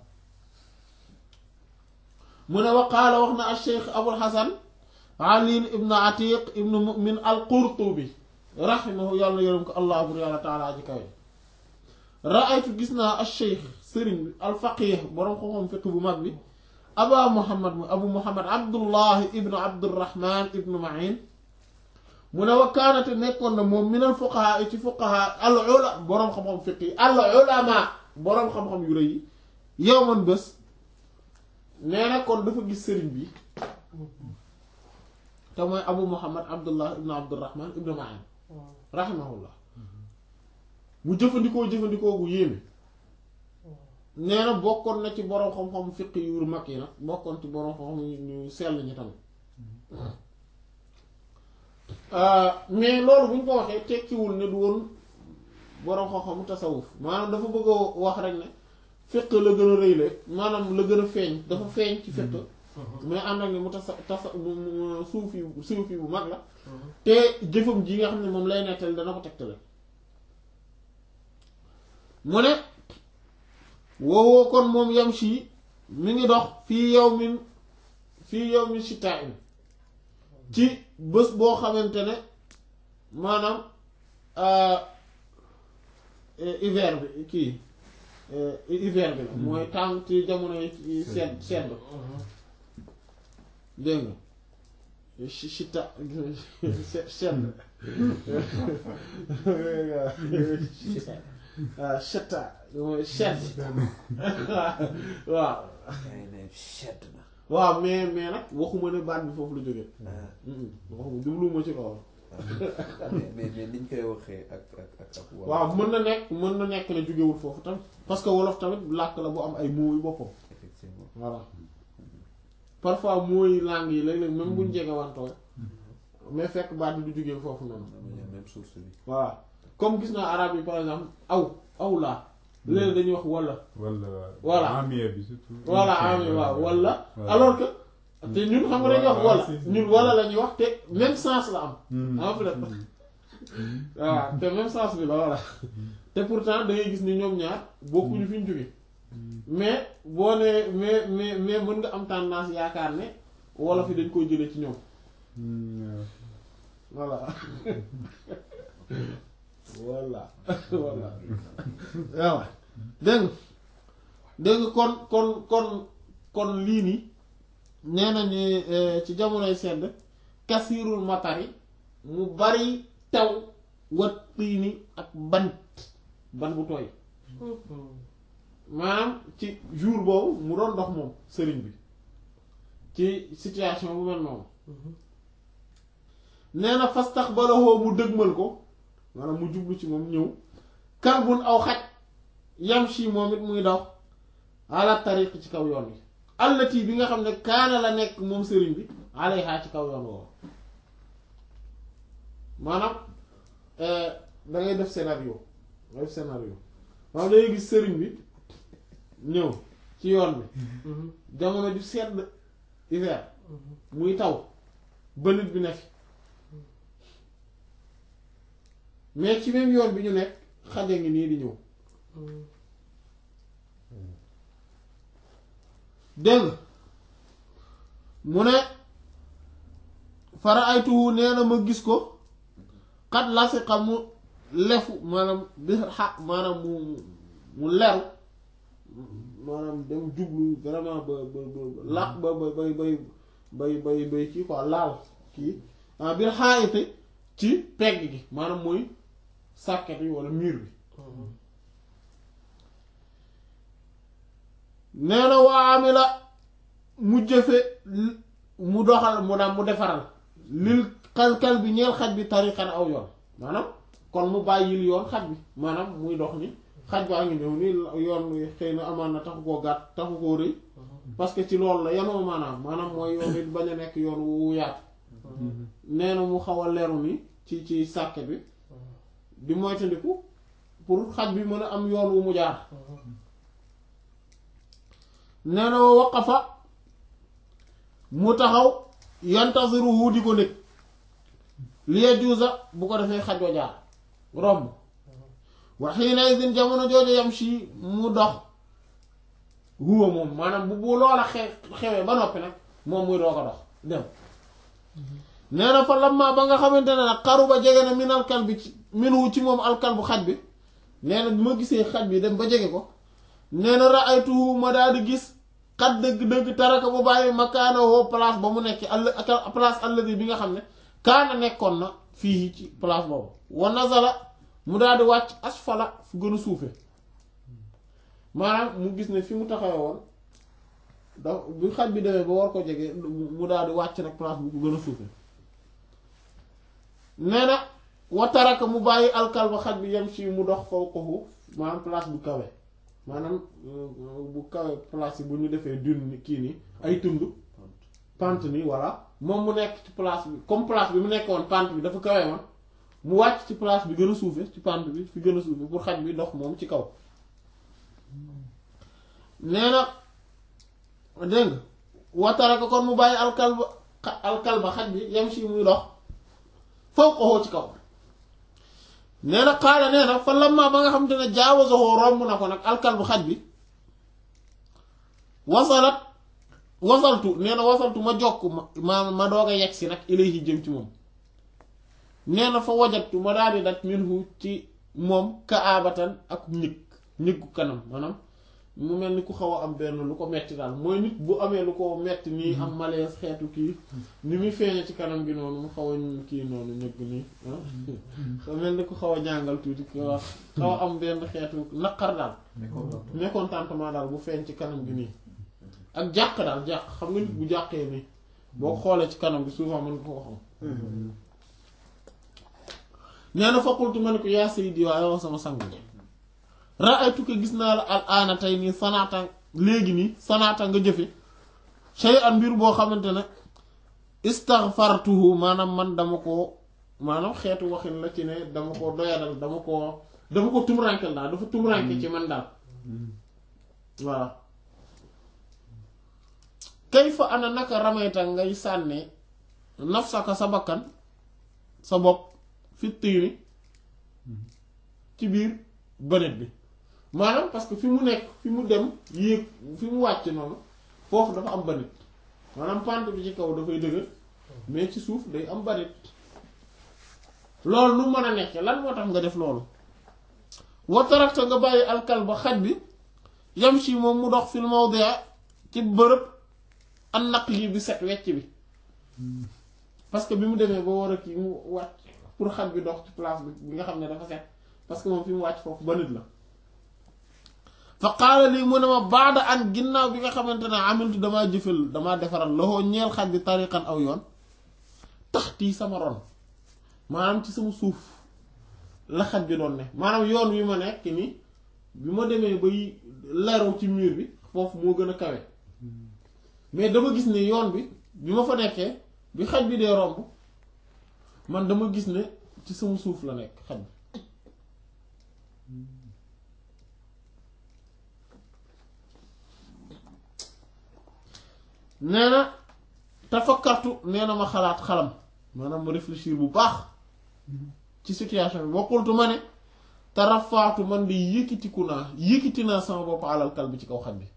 mu ne waqaala wax na al cheikh abul hasan ali ibnu atiq ibnu mu'min al qurtubi raximahu yàlla yërëm ko allah bur yàlla taala ji kawe raaytu gis naa al cheikh sëriñ bi al faqih boroom xam-xam fiq bu mag bi aba muhammad mu abu muhammad abdullahi ibnu abdurrahman ibnu ma'in mu ne wakkaanate nekkoon na moom minal fuqaha ci fuqaha al ula boroom xam-xam fiq yi al ulama boroom xam-xam yu rëy yi yow man bés nee na kon dafa gis sëriñ bi te mooy abu muhammad abdullah ibnu abdurrahman ibnu ma'in rahimahullah mu jëfandikoo jëfandikoo gu yéeme nee na bokkoon na ci boroom xam-xam fiq yu mag yi nag bokkoon ci boroom xam-xam ñu sell ñi tamit mais loolu bu ñu ko waxee tekkiwul ne du woon borom xam-xamu tasawuf maanaam dafa bëgg a wax rek ne fiq la gën a rëy la maanaam la gën a feeñ dafa feeñ ci fiq mais ànd ak ne mu tasa tasa mu mu suufi suufi bu mag la te jëfam ji nga xam ne moom lay nettali dana ko tegtale mu ne woowoo kon moom yam si mi ngi dox fii yow min fii yow min sitaa in ci bés boo xamante ne maanaam hiver bi kii hiver bi la mooy tàng ci jamono yi sedd sedd dégg nga si sita sedd waaw setta mooy sedd waaw yaa ngi ne sedd na. waaw mais mais nag waxuma ne baat bi foofu la jógee waxuma jubluwuma ci loolu mais mais mais niñ koy waxee ak ak ak ak. waaw mën na nekk mën na nekk ne jógewul foofu tamit parce que wolof tamit làkk la bu am ay mots yu boppam effectivement. voilà parfois mooy langue yi léeg-léeg même buñ jege wantoo mais fekk baat bi du jógee foofu noonu dama ne même source bi. voilà comme gis naa arabe yi par exemple aw aw laa léeg dañuy wax wala wala Voilà. amie bi surtout. voilà ami waaw wala Voilà. alors que te ñun xam nga dañuy wax Voilà, wala si, si. ñun wala la ñuy wax te même sens la am Hmm. en fait waaw te même sens bi la voilà te pourtant da ngay gis ni ñoom ñaar bokkuñu fi ñu jóge mais boo nee mais mais mais mën nga am tendance yaakaar ne wolof yi dañ koy jëlee ci ñoom Hmm, voilà voilà voilà waaw dégg nga dégg nga kon kon kon kon lii nii nee nañu eh, ci jamonoy sedd kasirul matari mu bari taw wat tiini ak ban ban bu tooy maanaam ci jour boobu mu doon dox moom sëriñ bi ci situation bu mel noonu nee na fastaxbalahoo mu dëgmal ko maanaam mu jublu ci moom ñëw kalbun aw xaj yamshi moom it muy daw ala tariq ci kaw yoon bi allati bi nga xam ne kaana la nekk moom sëriñ bi alayha ci kaw yoon woowu maanaam eh, da ngay def scénario da ngay def scénario maanaam dangay gis sëriñ bi ñëw ci yoon bi jamono ju sedd hiver muy taw ba nit bi nekk mais ci même yoon bi ñu nekk xaja ngi nii di ñëw dégg nga mu ne fara aytuhu nee na ma gis ko xat lasiqa mu lefu maanaam bi xa maanaam mu mu leru maanaam dem jublu vraiment ba ba ba làq ba ba bay bay bay bay bay kii quoi laal kii ah biir xaayite ci pegg gi maanaam mooy sàkket yi walla mur bi nee na waami la mu jëfe mu doxal mu daam mu defaral lil kal-kal bi ñeel xaj bi tariqan aw yoon maanaam kon mu bàyyil yoon xaj bi maanaam muy dox ni xaj baa ngi ñëw ni yoon wi xëy na amaan na taxu koo gàtt taxu koo rëy parce que ci loolu la yanoo maanaam maanaam mooy yoon wi bañ a nekk yoon wu yaatu nee na mu xaw a leeru ni ci ci sàkket bi di moytandiku pour xaj bi mën a am yoon wu mu jaar nee na wa waqafa mu taxaw yantasiruhu di ko nekk li yajuuza bu ko defee xaj wa jaar romb wa xiina idin jamono jooju yam si mu dox huwa moom maanaam bu bu loola xe xewee ba noppi nag moom muy doo ko dox dem nee na fa lamma ba nga xamante ne nag xaru ba jege na min alkal bi ci minu ci moom alkal bu xaj bi nee na bi ma gisee xaj bi dem ba jege ko nee na raaytuhu ma daal di gis xat dëgg-dëgg taraka bu bàyyi makaana woo place ba mu nekk all place alladi bi nga xam ne kaana nekkoon na fii ci place boobu wa nazala mu daal di wàcc asfala fu gën a suufe maanaam mu gis ne fi mu taxawee woon da bu xaj bi demee ba war ko jege mu daal di wàcc nag place bu ko gën a suufe nee na wa taraka mu bàyyi alkal ba xaj bi yem si mu dox faw ko maanaam place bu kawe maanaam bu kawe place yi bu ñu defee dune kii nii ay tund pente nii voilà moom mu nekk ci place bi comme place bi mu nekkoon pente bi dafa kawe woon mu wàcc ci place bi gën a suufe ci pente bi fi gën a suufe pour xaj bi dox moom ci kaw nee na dégg nga watara ko kon mu bàyyi alkalba alkalba xaj bi yem si muy dox foofu ko ci kaw nee na xaala nee na fa lamma ba nga xam te ne jaawasoxoo romb na ko nag alkalbu xaj bi wasalat wasaltu nee na wasaltu ma jokk ma ma doog a yegg si nag ilayhi jëm ci moom nee na fa wajatu ma daal di dat minhu ci moom ka abatan ak ñëg ñëggu kanam maanaam mu mel ni ku xaw a am benn lu ko metti daal mooy nit bu amee lu ko metti nii am malaise xeetu kii ni muy feeñe ci kanam gi noonu mu xaw a kii noonu ñëgg nii ah mel ni ku xaw a jàngal tuuti ki wax xaw a am benn xeetu naqar daal mécontentement daal bu feeñ ci kanam gi nii ak jàq daal jàq xam nga nit bu jàqee nii boo ko xoolee ci kanam gi souvent mën nga ko xam nee na faqultu ma ne ko yaa sayyidi waaye wax sama sang bi ra'aytu ko gis naa la al aana tey nii sanaata léegi nii sanaata nga jëfe shay'an mbir boo xamante ne istaghfartuhu maanaam man dama ko maanaam xeetu waxin la ci ne dama ko doyadal dama ko dama ko tumrankel daal dafa tumranke ci man daal voilà kayfa ana naka ramayta ngay sànne nafsaka sa bakkan sa bopp fi tiiri ci biir bënet bi maanaam parce que fi mu nekk fi mu dem yéeg fi mu wàcc noonu foofu dafa am bënet maanaam pente bi ci kaw dafay dëgër mais ci suuf day am bënet loolu nu mën a nekk lan moo tax nga def loolu watarakta nga bàyyi alkal ba xaj bi yam si moom mu dox fil mawdia ci bërëb an naq yi bi set wecc bi parce que bi mu demee ba war a kii mu wàcc pour xaj bi dox ci place bi bi nga xam ne dafa set parce que moom fi mu wàcc foofu ba nit la fa qaala lii mu ne ma baada an ginnaaw bi nga xamante ne amiltu damaa jëfal damaa defaral loxo ñeel xaj bi tariqan aw yoon taxtii sama ron maanaam ci sama suuf la xaj bi doon ne maanaam yoon wi ma nekk nii bi ma demee bay leru ci mur bi foofu moo gën a kawe mais dama gis ne yoon bi bi ma fa nekkee bi xaj bi dee romb man dama gis ne ci sama suuf la nekk xaj bi nee na tafakkartu nee na ma xalaat xalam maanaam ma réfléchir bu baax ci situation bi bokkul ma ne tarafaatu man di yëkkitiku naa yëkkiti naa sama bopp alal kal bi ci kaw xaj bi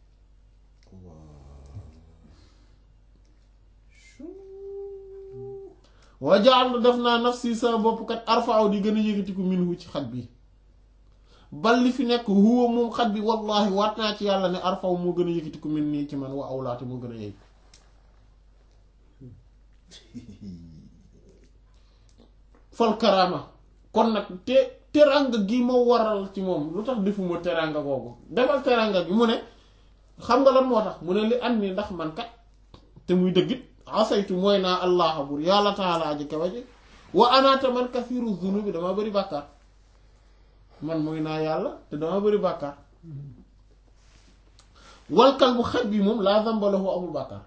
wajaal def naa nafsi sama bopp kat arfaaw di gën a yëkkatiku minhu ci xaj bi bal li fi nekk huwa moom xaj bi wallahi waat naa ci yàlla ne arfaaw moo gën a yëkkatiku min nii ci man wa awlaate moo gën a yëg fal karaama kon nag te teranga gi ma waral ci moom lu tax defuma teranga googu defal teranga gi mu ne xam nga lan moo tax mu ne li am ni ndax man kat te muy dëggit asaytu mooy naa allah bur yàlla taala aji kawa ji wa anaata man kasiru zunubi dama bëri bàkkaar man mooy naa yàlla te dama bëri bàkkaar walkal bu xaj bi moom laa zamba lahu amul bàkkaar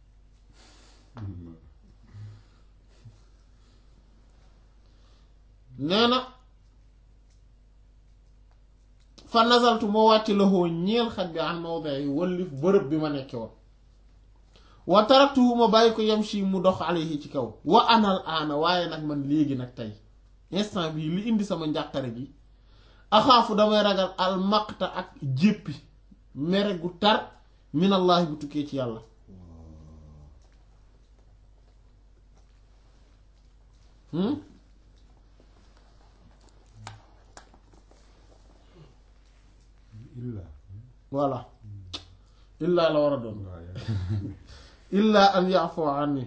nee na fa nazaltu moo wàcc loxoo ñeel xaj bi an mawdi yi wallif bërëb bi ma nekke woon wa taraktuhu ma bàyyi ko yamshi mu dox alayhi ci kaw wa anal aana waaye nag man léegi nag tey instant bii li indi sama njàqare gi axaafu damay ragal al maqta ak jéppi mere gu tar minallahi bu tukkee ci yàlla illa voilà illaa la war a doon illaa an ya'fu anni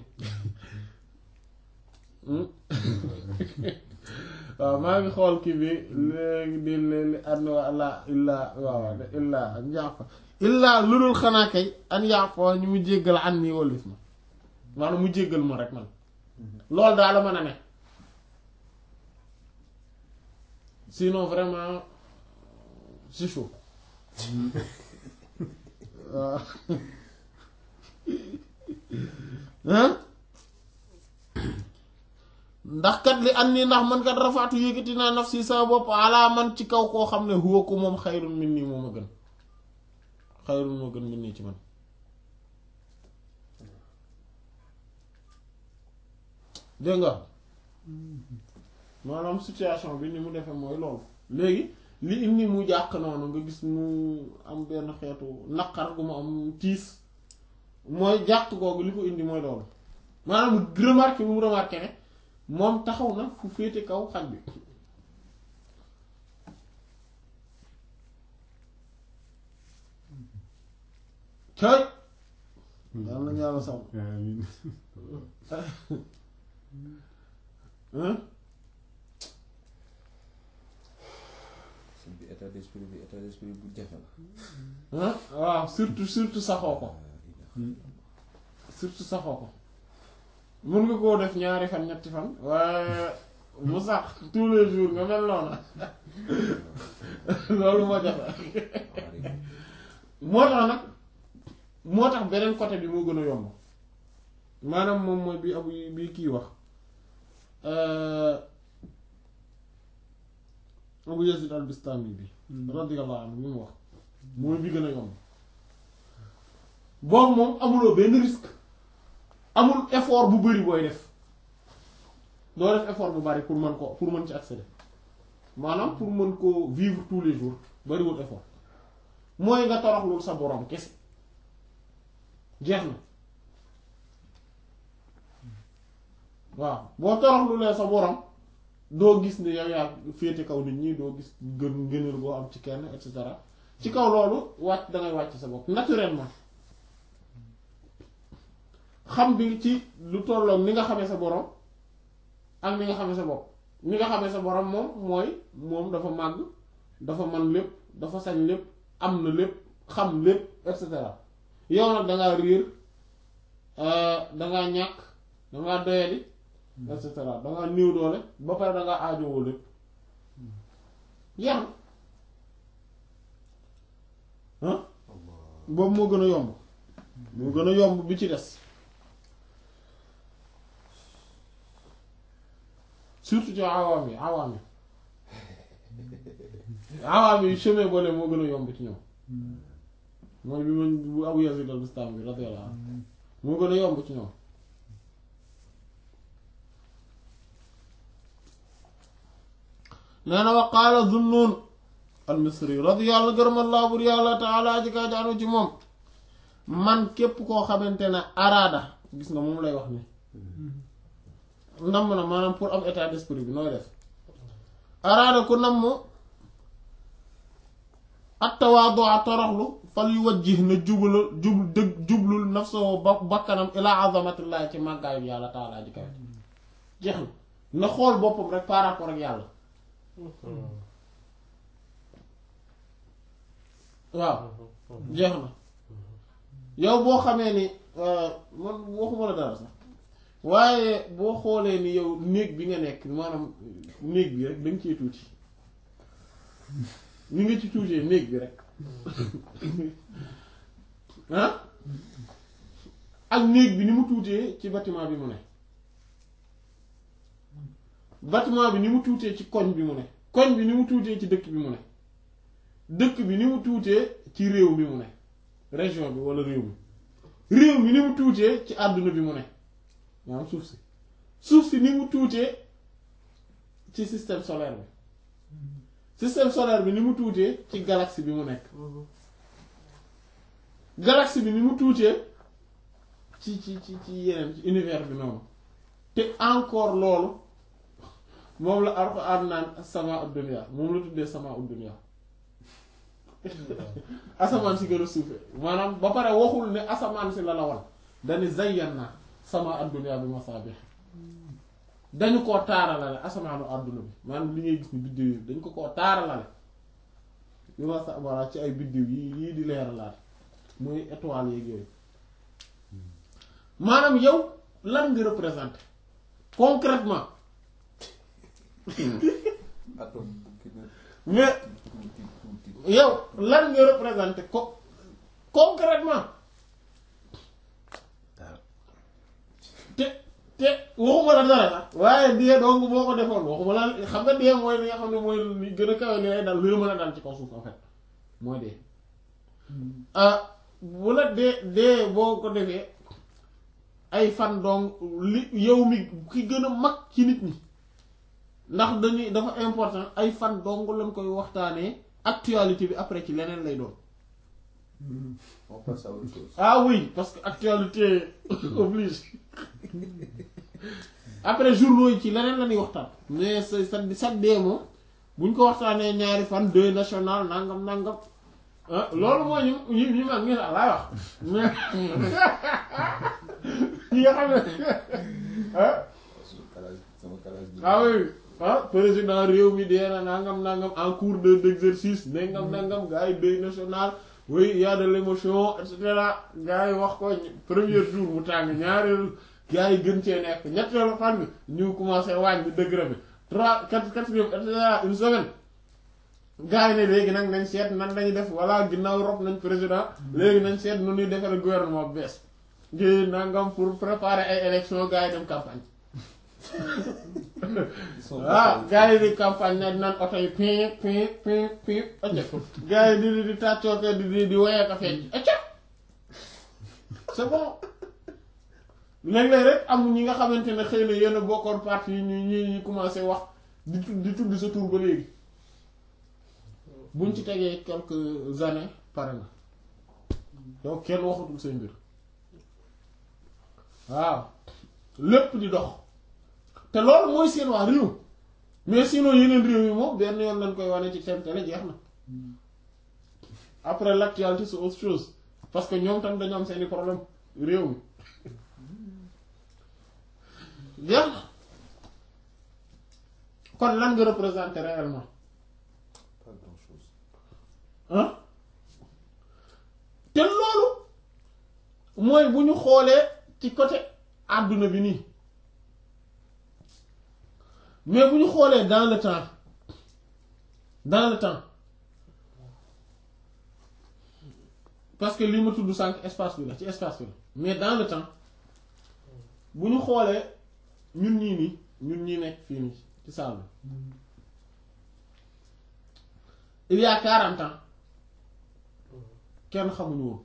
waaw maa ngi xool kii bi léegi di li an wala illaa waaw illaa an ya'fu illaa lu dul xanaa kay an ya'fu ñu mu jéggal an nii walif ma maanaam mu jéggal ma rek man loolu daal la mën a ne sinon vraiment c'est chaud waaw ndax kat li an nii ndax man kat rafaatu yëkkati naa nafsi sama bopp alaa man ci kaw koo xam ne huwa ko moom xayrun min nii moom a gën xayrun moo gën min nii ci man dégg nga maanaam situation bi ni mu defee mooy loolu léegi li indi mu jàq noonu nga gis mu am benn xeetu naqar gu mu am tiis mooy jàq googu li ko indi mooy loolu maanaam remarque bi mu remarqué ne moom taxaw na fu féete kaw xaj bi cëy yàlla na yàlla sàmm amiin hein sëñ bi état d'esprit bi état d'esprit bu jafe la. hein waaw surtout surtout saxoo ko surtout saxoo ko mun nga koo def ñaari fan ñetti fan waaye mu sax tous les jours nga mel noonu loolu moo jafe moo tax nag moo tax beneen côté bi moo gën a yomb maanaam moom mooy bi abu bi kii wax abu yazid al bistami bi radiyallahu anhu bi mu wax mooy bi gën a yomb boobu moom amuloo benn risque amul effort bu bari booy def doo def effort bu bari pour mën ko pour mën ci accéder maanaam pour mën ko vivre tous les jours bariwul effort mooy nga toroxlul sa borom kese jeex na waaw boo toroxlulee sa borom doo gis ne yow yaa féete kaw nit ñi doo gis gën ngëneel boo am ci kenn et cetera ci kaw loolu wàcc dangay wàcc sa bopp naturellement xam bi ci lu tolloog ni nga xamee sa borom ak ni nga xamee sa bopp ni nga xamee sa borom moom mooy moom dafa màgg dafa man lépp dafa sañ lépp am na lépp xam lépp et cetera yow nag dangaa réer dangaa ñàkk dangaa doyadi et cetera dangaa néew doole ba pare dangaa aajowoo lépp yeex na ah boobu moo gën a yomb moo gën a yomb bi ci des surtout ci awaam yi awaam yi awaam yi chemin boole moo gën a yomb ci ñoom mooy bi ma bu Abu Yazid al-Bistami bi radiyallahu anhu moo gën a yomb ci ñoom nee na wa qaala Zunnun al-Misri radiyallahu gërëmallaahu bur yàlla taala ji kaa jaanu ci moom man képp koo xamante ne araada gis nga moom lay wax ni namm na maanaam pour am état d'esprit bi nooy def araada ku namm attawaadu a toroxlu fal yu wajjih na jublu jublu dëgg jublul nafsahu ba bakkanam ilaa azamatillahi ci màggaayu yàlla taalaa ji kawe jeex na na xool boppam rek par rapport ak yàlla waaw jeex na yow boo xamee ni man waxuma la dara sax waaye boo xoolee ni yow néeg bi nga nekk maanaam néeg bi rek dañ cee tuuti ni nga ci tuutee néeg bi rek ah ak néeg bi ni mu tuutee ci bâtiment bi mu ne bâtiment bi ni mu tuutee ci koñ bi mu ne koñ bi ni mu tuutee ci dëkk bi mu ne dëkk bi ni mu tuutee ci réew mi mu ne région bi walla réew mi réew mi ni mu tuutee ci àdduna bi mu ne maanaam suuf si suuf si ni mu tuutee ci système solaire bi système solaire bi ni mu tuutee ci galaxie bi mu nekk galaxie bi ni mu tuutee ci ci ci ci yeneen ci univers bi noonu te encore loolu moom la Alxuraan naan sama ad-dunya moom la tuddee sama ad-dunya asamaan si gën a suufe maanaam ba pare waxul ne asamaan si la la wan dañu zayyana sama ad-dunya bi masaabih dañu koo taaralale asamaanu àdduna bi maanaam li ngay gis ni biddiw yi dañ ko koo taaralale bi ma sa voilà ci ay biddiw yi yii di leeralaat muy étoile yeeg yooyu maanaam yow lan nga représenté concrètement atome mais yow lan nga représenté ko concrètement te te waxuma la dara sax waaye dee donc boo ko defoon waxuma la xam nga dee mooy li nga xam ne mooy li gën a kawe li lay dal lu mën a dal ci kaw suuf en fait mooy dee ah bu la dee dee boo ko defee ay fan donc li yow mi ki gën a mag ci nit ñi ndax dañuy dafa important ay fan dong lañ koy waxtaanee actualité bi après ci leneen lay doon On passe à autre chose. ah oui parce que actualité oblige après journaux yi ci leneen la ñuy waxtaan mais sa sa sa dee moom buñ ko waxtaanee ñaari fan deuil national nangam nangam ah loolu mooy ñu ñu ñu mag ngi laay wax mais ñi nga xam ne ah Sama calage sama calage bi. ah oui ah président réew mi dee na nangam nangam en cours de d'exercice nangam nangam gars yi deuil national oui y a de l'émotion et cetera gars yi wax ko premier jour mu tàng ñaareelu gars yi gën cee nekk ñetteelu fan bi ñu commencé wàññi degré bi trois quatre quatrième et cetera une semaine gars yi ne léegi nag nañ seet nan lañuy def voilà ginnaaw rob nañ président léegi nañ seet nu ñuy defare gouvernement bu bees ngi nangam pour préparer ay élections gars yi dem campagne Ils sont ah pas- gars yi di campagne na naan oto yi pin pin pin pin acca gars yi di di di tàccooke di di di woyee ka fecc acca c'est bon léeg-léeg rek am ñi nga xamante ne xëy na yenn bokkoon parti yi ñu ñi ñu commencé wax di tudd di tudd sa tur ba léegi buñ ci tegee quelques années pare na yow kenn waxatul say mbir waaw lépp di dox te loolu mooy seen waa réew mais sinon yeneen réew yi moom benn yoon lañ koy wane ci seen télé jeex na après l'actualité c'est autre chose parce que ñoom tam dañoo am seeni problème réew mi jeex na kon lan nga représenter réellement Pas grand chose. ah te loolu mooy bu ñu xoolee ci côté àdduna bi nii mais bu ñu xoolee dans le temps dans le temps parce que li ma tudd sànq espace bi la ci espace bi la mais dans le temps bu ñu xoolee ñun ñii nii ñun ñii nekk fii nii ci salle bi il y a quarante ans kenn xamuñu woon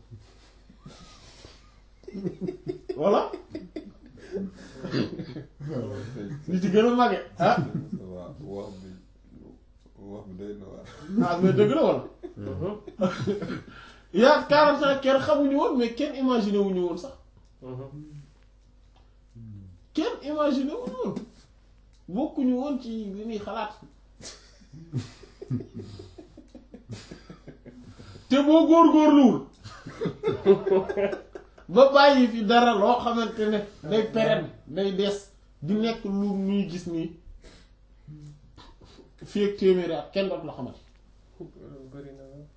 voilà li ci gën a màgge ah waaw wax bi wax bi doy na waar. ah mais dëgg la wala il y a quarante ans kenn xamuñu woon mais kenn imaginé wuñu woon sax kenn imaginé wuñu woon bokkuñu woon ci li ñuy xalaat te boo góorgóorluwul ba bàyyi fi dara loo xamante ne day pérenne day des di nekk lu ñuy gis nii fii ak téeméeri at kenn dootu la xamante bëri na la.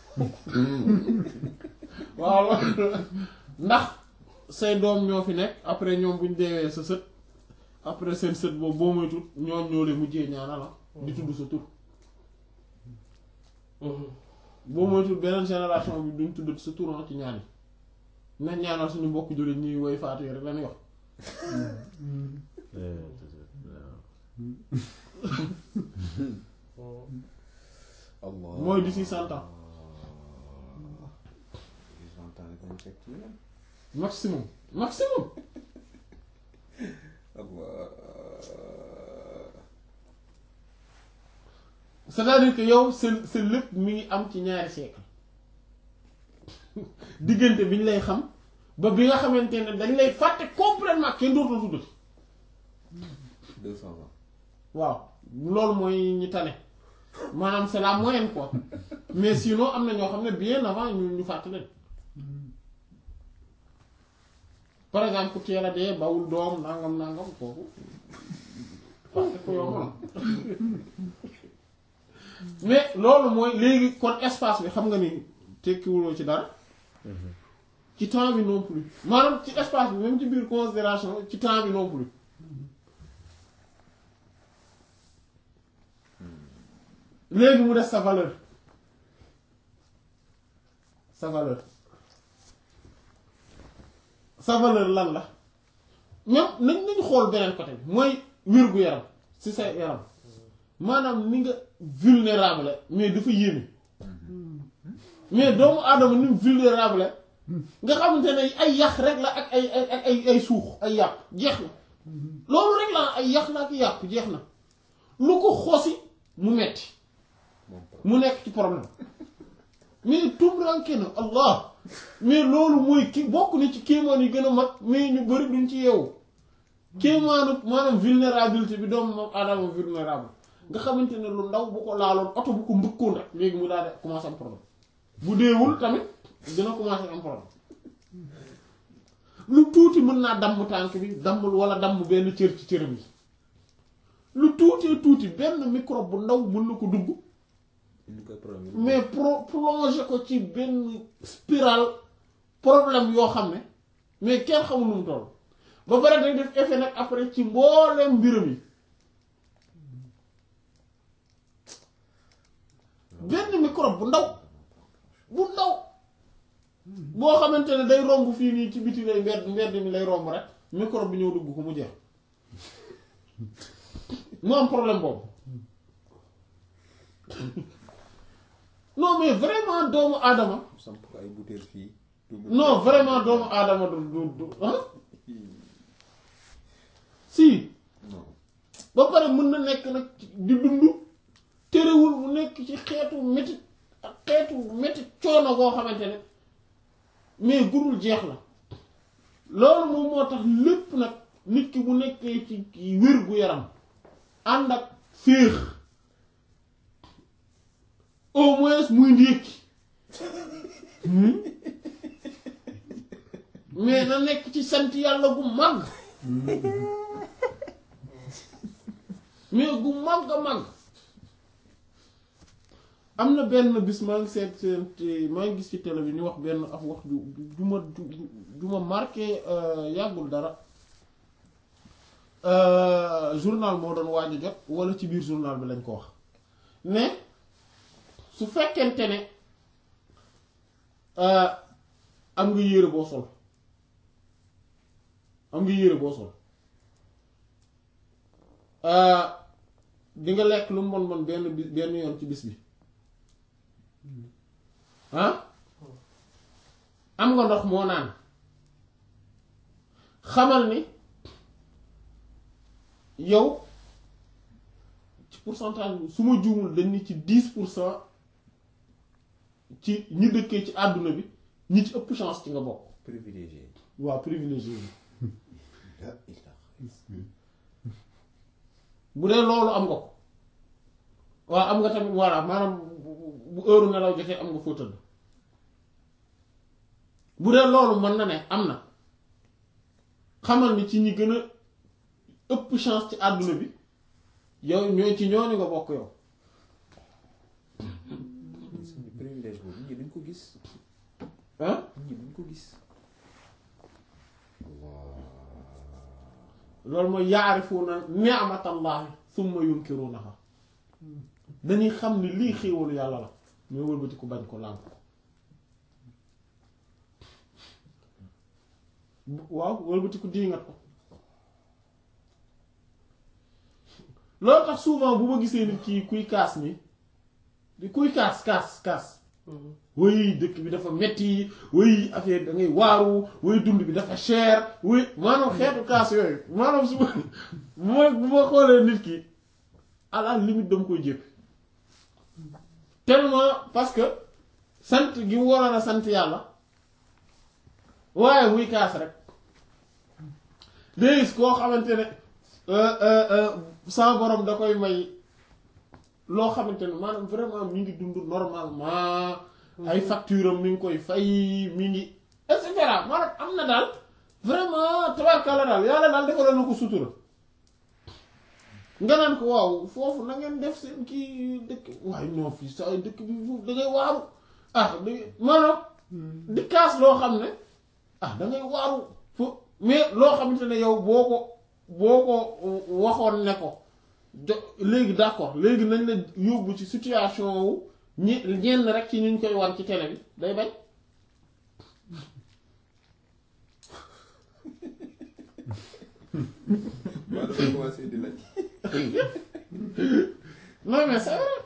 waaw ndax say doom ñoo fi nekk après ñoom buñ deewee sa sët après seen sët boobu boo moytul ñoom ñoo lay mujjee ñaanal la di tudd sa tur boo moytul beneen génération bi duñ tudd sa tur ci ñaan yi nañ ñaanal suñu mbokk jullit ñuy woy faatu yi rek lañuy wax Allah. mooy d'ici cent ans Les cent ans rek lañu fekk ci yeneen. maximum maximum Allah. c'est-à-dire que yow sa sa lépp mi ngi am ci ñaari siècle diggante bi ñu lay xam ba bi nga xamante ne dañ lay fàtte complètement kenn dootul tuddati deux cent ans. waaw loolu mooy ñi tane maanaam c'est la moyenne quoi mais sinon am na ñoo xam ne bien avant ñu ñu fàtte leen par exemple ku teel a dee bawul doom nangam nangam kooku fàtte ko yomb na mais loolu mooy léegi kon espace bi xam nga ni tekkiwuloo ci dara ci temps bi non plus maanaam ci espace bi même ci biir considération ci temps bi non plus léegi mu des sa valeur sa valeur sa valeur lan la même nañ nañ xool beneen côté bi mooy wér-gu-yaram ci sa yaram maanaam ni nga vulnérable mais dafa yéeme mais doomu aadama ni mu vulnérable nga xamante ne ay yax rek la ak ay ay ay ay ay suux ay yàpp jeex na loolu rek la ay yax la ak yàpp jeex na lu ko xosi mu metti moom mu nekk ci problème mais tumranke na allah mais loolu mooy ki bokk na ci kéemaan yi gën a mag mais ñu bari duñ ci yeewu kéemaanu maanaam vulnérabilité bi doomu moom aadama vulnérable nga xamante ne lu ndaw bu ko laaloon oto bu ko mbëkkoon rek léegi mu daal di commencé am problème bu deewul tamit dina commencé am problème lu tuuti mën naa damm tànk bi damm wala damm benn cër ci cëram yi lu tuutee tuuti benn microbe bu ndaw mën na ko dugg indi koy problème mais pro plongé ko ci benn spirale problème yoo xam ne mais kenn xamul nu mu toll ba pare day def effet nag après ci mbooleem mbiram yi benn microbe bu ndaw bu ndaw boo xamante ne day romb fii nii ci biti lay mbedd mbedd mi lay romb rek microbe bi ñëw dugg ko mu jeex mu am problème boobu non mais vraiment doomu aadama samp ko ay bouteille fii dugg non vraiment doomu aadama du du du ah si non ba pare mën na nekk nag di dund terewul mu nekk ci xeetu métit ak xeetu métit coono koo xamante ne mais gudul jeex la loolu moom moo tax lépp nag nit ki bu nekkee ci wér gu yaram ànd ak féex au moins muy ndékki mais na nekk ci sant yàlla gu màgg mais gu màgg a màgg am na benn bis maa ngi seet seet maa ngi gis ci télé bi ñu wax benn af wax ju ju ma ju ju ma marqué yàggul dara journal moo doon waaj a jot wala ci biir journal bi lañ ko wax ne su fekkente ne am nga yére boo sol am nga yére boo sol di nga lekk lu mu bon bon benn bi benn yoon ci bis bi ah am nga ndox moo naan xamal ni yow ci pourcentage bi su ma juumul dañ ni ci dix pour cent ci ñi dëkkee ci àdduna bi ñi ci ëpp chance ci nga bokk privilégié waa privilégié yi la ilaha bu dee loolu am nga ko waaw am nga tamit voilà maanaam bu heure nelaw jotee am nga foo tëdd bu dee loolu mën na ne am na xamal ni ci ñi gën a ëpp chance ci àdduna bi yow ñooy ci ñooñu nga bokk yow suñu privilège boobu nit ñi duñ ko gis ah nit ñi duñ ko gis loolu mooy yaarifuuna ni'matallahi summa yunkirunaha dañuy xam ni lii xéewalu yàlla la mais wëlbati ko bañ ko lànk waaw wëlbati ko diingat ko loolu tax souvent bu ma gisee nit kii kuy kaas ni di kuy kaas kaas kaas woy dëkk bi dafa metti woy affaire da ngay waaru woy dund bi dafa cher woy maanaam xeetu kaas yooyu maanaam su ma bu ma bu ma xoolee nit ki à la limite dama koy jépp tellement parce que sant gi mu waroon a sant yàlla waaye muy kaas rek day gis koo xamante ne sa borom da koy may loo xamante ne maanaam vraiment mi ngi dund normalement ay facture am mi ngi koy fay mi ngi et cetera maanaam am na daal vraiment tabarkalla daal yàlla daal defal na ko sutura nga naan ko waaw foofu na ngeen def seen kii dëkk waaye non fii sa ay dëkk bi foofu da ngay waaru ah da ngay maanaam di kaas loo xam ne ah da ngay waaru fo mais loo xamante ne yow boo ko boo ko waxoon ne ko jo léegi d'accord léegi nañ la yóbbu ci situation wu ñi ñenn rek ci ñu koy wan ci télé bi day bañ maa dafa commencé di laaj. non mais c'est vrai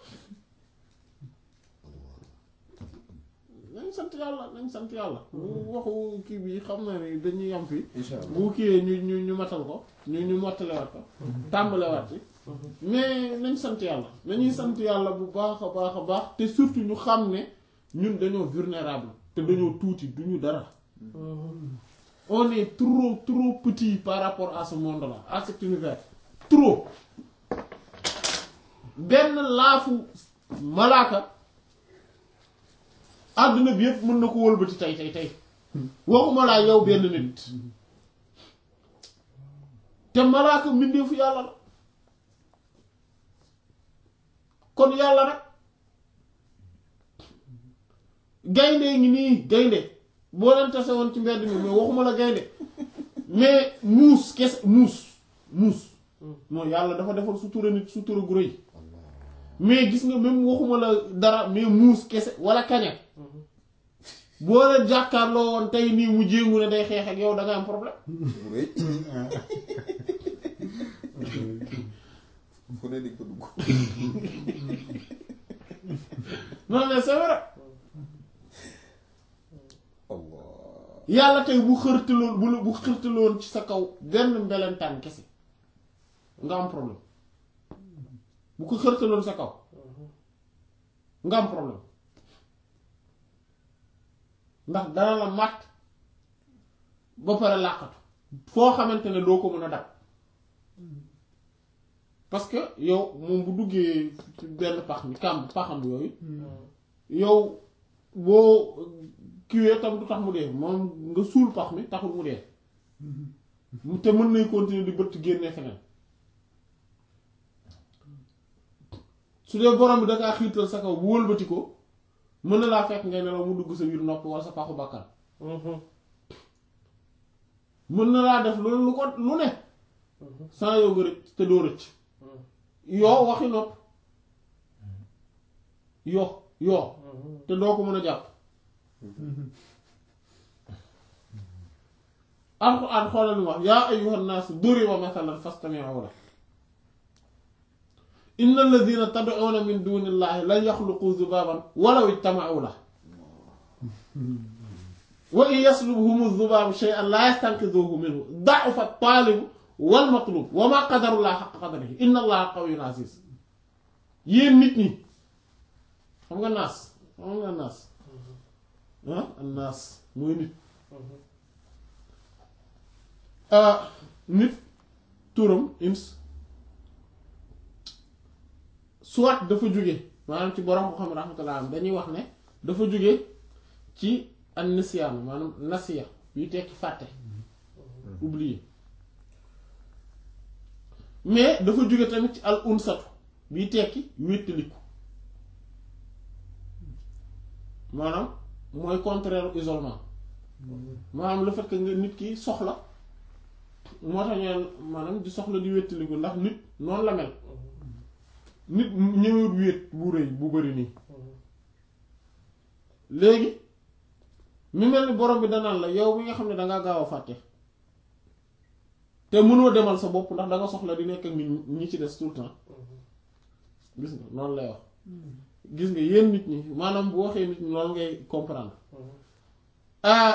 nañ sant yàlla nañ sant yàlla waxu kii bi xam na ni dañuy yam fii incha allah bu kiiyee ñu ñu ñu matal ko ñu ñu mottalewaat ko tàmbalewaat ci mais nañ sant yàlla nañuy sant yàlla bu baax a baax a baax te surtout ñu xam ne ñun dañoo vulnérable te dañoo tuuti duñu dara on est trop trop petit par rapport à ce monde là à cet univers trop benn laafu malaaka àdduna bi yëpp mën na ko wëlbati tey tey tey waxuma laa yow benn nit te malaaka mbindeefu yàlla la kon yàlla nag gaynde ngi nii gaynde boo leen tase woon ci mbedd mi mais waxuma la gaynde mais muus kese muus muus non yàlla dafa defal sutura nit sutura gu rëy mais gis nga même waxuma la dara mais muus kese wala kaña boo leen jàkkaarloo woon tey nii mu jéngu ne day xeex ak yow da nga am problème bu rëy fu ne di ko dugg. non mais c'est vrai Allah. yàlla tey bu xërtaloon bu la bu xërtaloon ci sa kaw benn mbelentaan kese nga am problème bu ko xërtaloon sa kaw nga am problème ndax dana la màtt ba pare làqatu foo xamante ne doo ko mën a dab parce que yow moom bu duggee ci benn pax mi kàmb paxam yooyu yow boo kiwee tam du tax mu dee moom nga suul pax mi taxul mu dee te mën nay continuer di bëtt génnee feneen su dee borom bi dangaa xiirtal sa kaw bu wëlbati ko mën na laa fekk ngay nelaw mu dugg sa biir nopp wala sa paxu bakkan mën na laa def loolu lu ko lu ne sans yow nga rëcc te doo rëcc yoo waxi nopp yoo yoo te doo ko mën a jàpp alxuraan xoolal lu wax yaa ayyuhan naas duriba mathalan fastami'u lahu inna alladhina tad'una min dunillahi lan yakhluqu dhubaban walaw ijtama'u lahu wa in yaslubhumu dhubabu shay'an la yastanqidhuhu minhu da'fa at-talibu wal matlub wa ma qadarullaha haqqa qadrihi inna allaha qawiyyun aziz yéen nit ñi xam nga naas xam nga naas ah naas mooy nit nit turam ins soit dafa jóge maanaam ci borom ko xam rahmatullah am dañuy wax ne dafa jóge ci an nisyaan maanaam nasiya yu tekki fàtte oublier mais dafa jóge tamit ci al unsatu biy tekki wéttaliku maanaam mooy contraire isolement maanaam le fait que nga nit ki soxla moo tax ñu maanaam di soxla di wéttaliku ndax nit noonu la mel nit ñëwut wéet bu rëy bu bari nii léegi mi mel ni borom bi danaan la yow mi nga xam ne dangaa gaaw a fàtte te mënoo demal sa bopp ndax danga soxla di nekk ak nit ñi ci des tout le temps gis nga noonu lay wax gis nga yéen nit ñi maanaam bu waxee nit ñi loolu ngay comprendre ah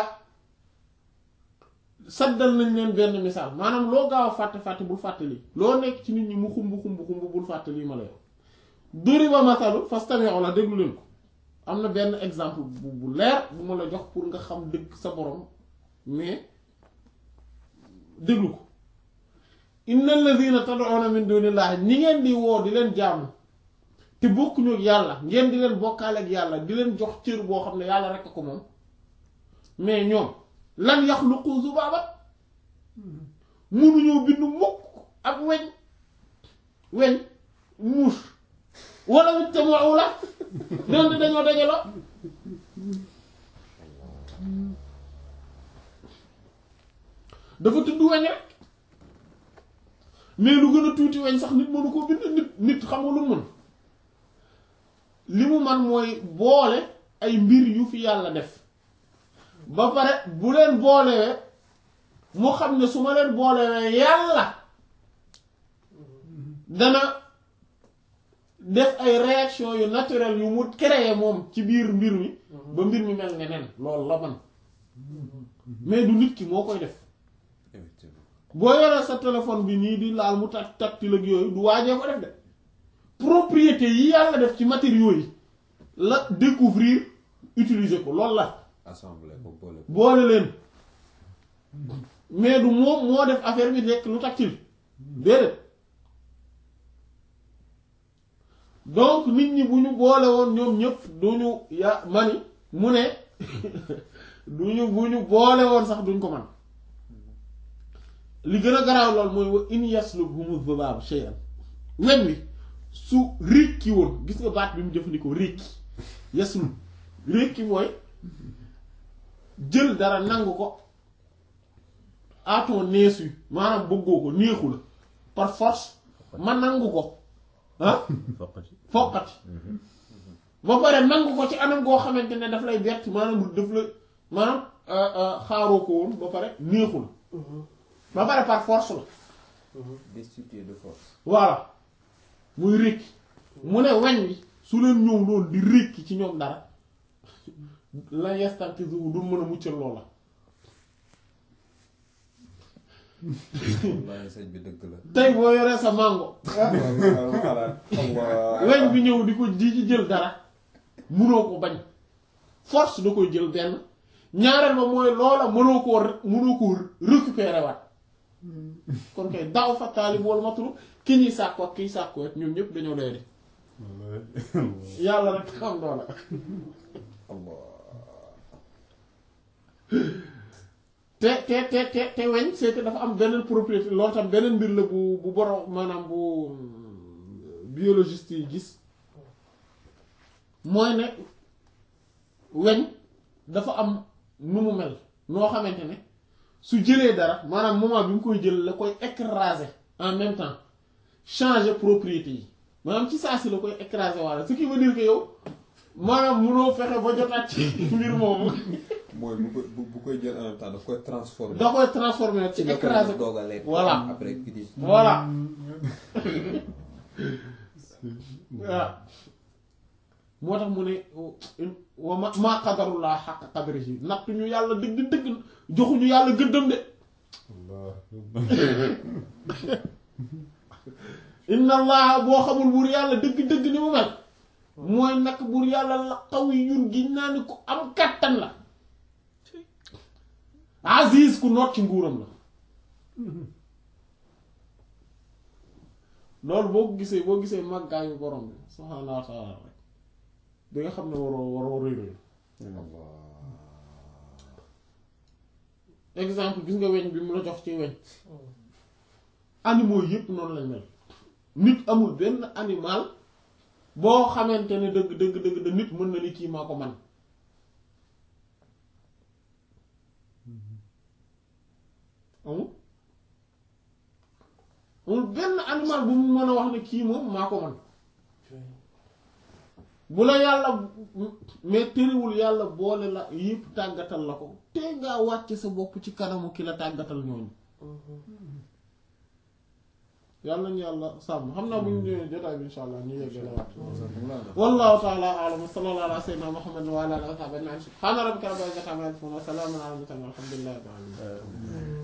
saddal nañ leen benn misaal maanaam loo gaaw a fàtte fàtte bul fàtte lii loo nekk ci nit ñi mu xumb xumb xumb bul fàtte lii ma lay wax duriba masalu fastami'u la déglu leen ko am na benn exemple bu bu leer bu ma la jox pour nga xam dëgg sa borom mais déglu ko innal ladhina tad'una min dunillahi ñi ngeen di woo di leen jaamu te bokkuñu ak yàlla ngeen di leen bokkaale ak yàlla di leen jox cër boo xam ne yàlla rekk ko moom mais ñoom lan yaxluqu zubaaba mënuñoo bind mukk ak weñ weñ muus wala wit te moo la doon di dañoo dajaloo dafa tudd weñ rek mais lu gën a tuuti weñ sax nit mënu koo bind nit nit xam nga lu mu mën li mu man mooy boole ay mbir yu fi yàlla def ba pare bu leen boolee mu xam ne su ma leen boolewee yàlla dana def ay réaction yu naturel yu mu créé moom ci biir mbir mi ba mbir mi mel neneen loolu la man mais du nit ki moo koy def effectivement boo yoree sa téléphone bi nii di laal mu tak tactile ak yooyu du waajee ko def de propriété yi yàlla def ci matériaux yi la découvrir utiliser ko loolu la assemblée ko boole ko boole leen mais du moom moo def affaire bi nekk lu tactile déedéet donc nit ñi bu ñu boole woon ñoom ñëpp du ñu ya mani mu ne du ñu bu ñu boole woon sax duñ ko man li gën a garaaw lool mooy wa in yaslubhumu dhubaab shay'an weñ wi su rékki woon gis nga baat bi mu jëfandikoo rékki yaslub rékki mooy jël dara nangu ko à ton insu maanaam bëggoo ko neexu la par force ma nangu ko ah foqati fokkati ba pare nangu ko ci anam goo xamante ne daf lay bett maanaam daf la maanaam xaaroo ko woon ba pare neexu la ba pare par force la destitué de force voilà muy rékki mu ne weñ wi su leen ñëw loolu di rékki ci ñoom dara la yastankizu du mën a muccal loola wallaahi sëñ bi dëgg la tey boo yoree sa mango weñ bi ñëw di ko di ci jël dara munoo ko bañ force da koy jël benn ñaareel ba mooy loola mënoo koo mënoo koo récupérer waat kon kay daaw fa taalib wala matulu ki ñuy sàkku ak kiy sàkku ak ñoom ñëpp dañoo doy de yàlla rek xam doona allah te te te te te weñ c'est que dafa am beneen propriété loolu tam beneen mbir la bu bu borom maanaam bu biologiste yi gis mooy ne weñ dafa am nu mu mel noo xamante ne su jëlee dara maanaam moment bi mu koy jël la koy écraser en même temps changer propriété yi maanaam ci saa si la koy écraser walla ce qui veut dire que yow maanaam munoo fexe ba jotaat ci mbir moomu mooy bu koy bu bu koy jël en même temps daf koy transformer da koy transformer ci ci la koy écraser ko doog a lekk Voilà. après ki di voilà waaw moo tax mu ne wa ma maa qadarullah xaq qadrihi nattu ñu yàlla dëgg dëgg joxuñu yàlla gëddam de inna allah boo xamul buur yàlla dëgg dëgg ni mu mel mooy nag buur yàlla la xaw yi yun gi naa ni ko am kàttan la aziz ku noot ci nguuram la loolu boo ko gisee boo gisee màggaayu borom bi subhaanahu wa taala rek di nga xam ne waroo waroo rëy rëy exemple gis nga weñ bi mu la jox ci weñ animaux yépp noonu lañ mel nit amul benn animal boo xamante ne dëgg dëgg dëgg da nit mën na ni kii maa ko man amul amul benn animal bu mu mën a wax ne kii moom maa ko man bu la yàlla mais tëriwul yàlla boole la yépp tàggatal la ko te ngaa wàcc sa bopp ci kanamu ki la tàggatal ñooñu yàlla nañu yàlla sàmm xam naa bu ñu ñëwee jotaay bi insha allah ñu yeggale waat wallahu ta'ala a'lam wa sallallahu ala sayyidina muhammadin wa ala alihi wa sahbihi ajma'in subhana rabbika rabbil izzati amma yasifun wa salamun ala al mursalin walhamdulillahi rabbil alamin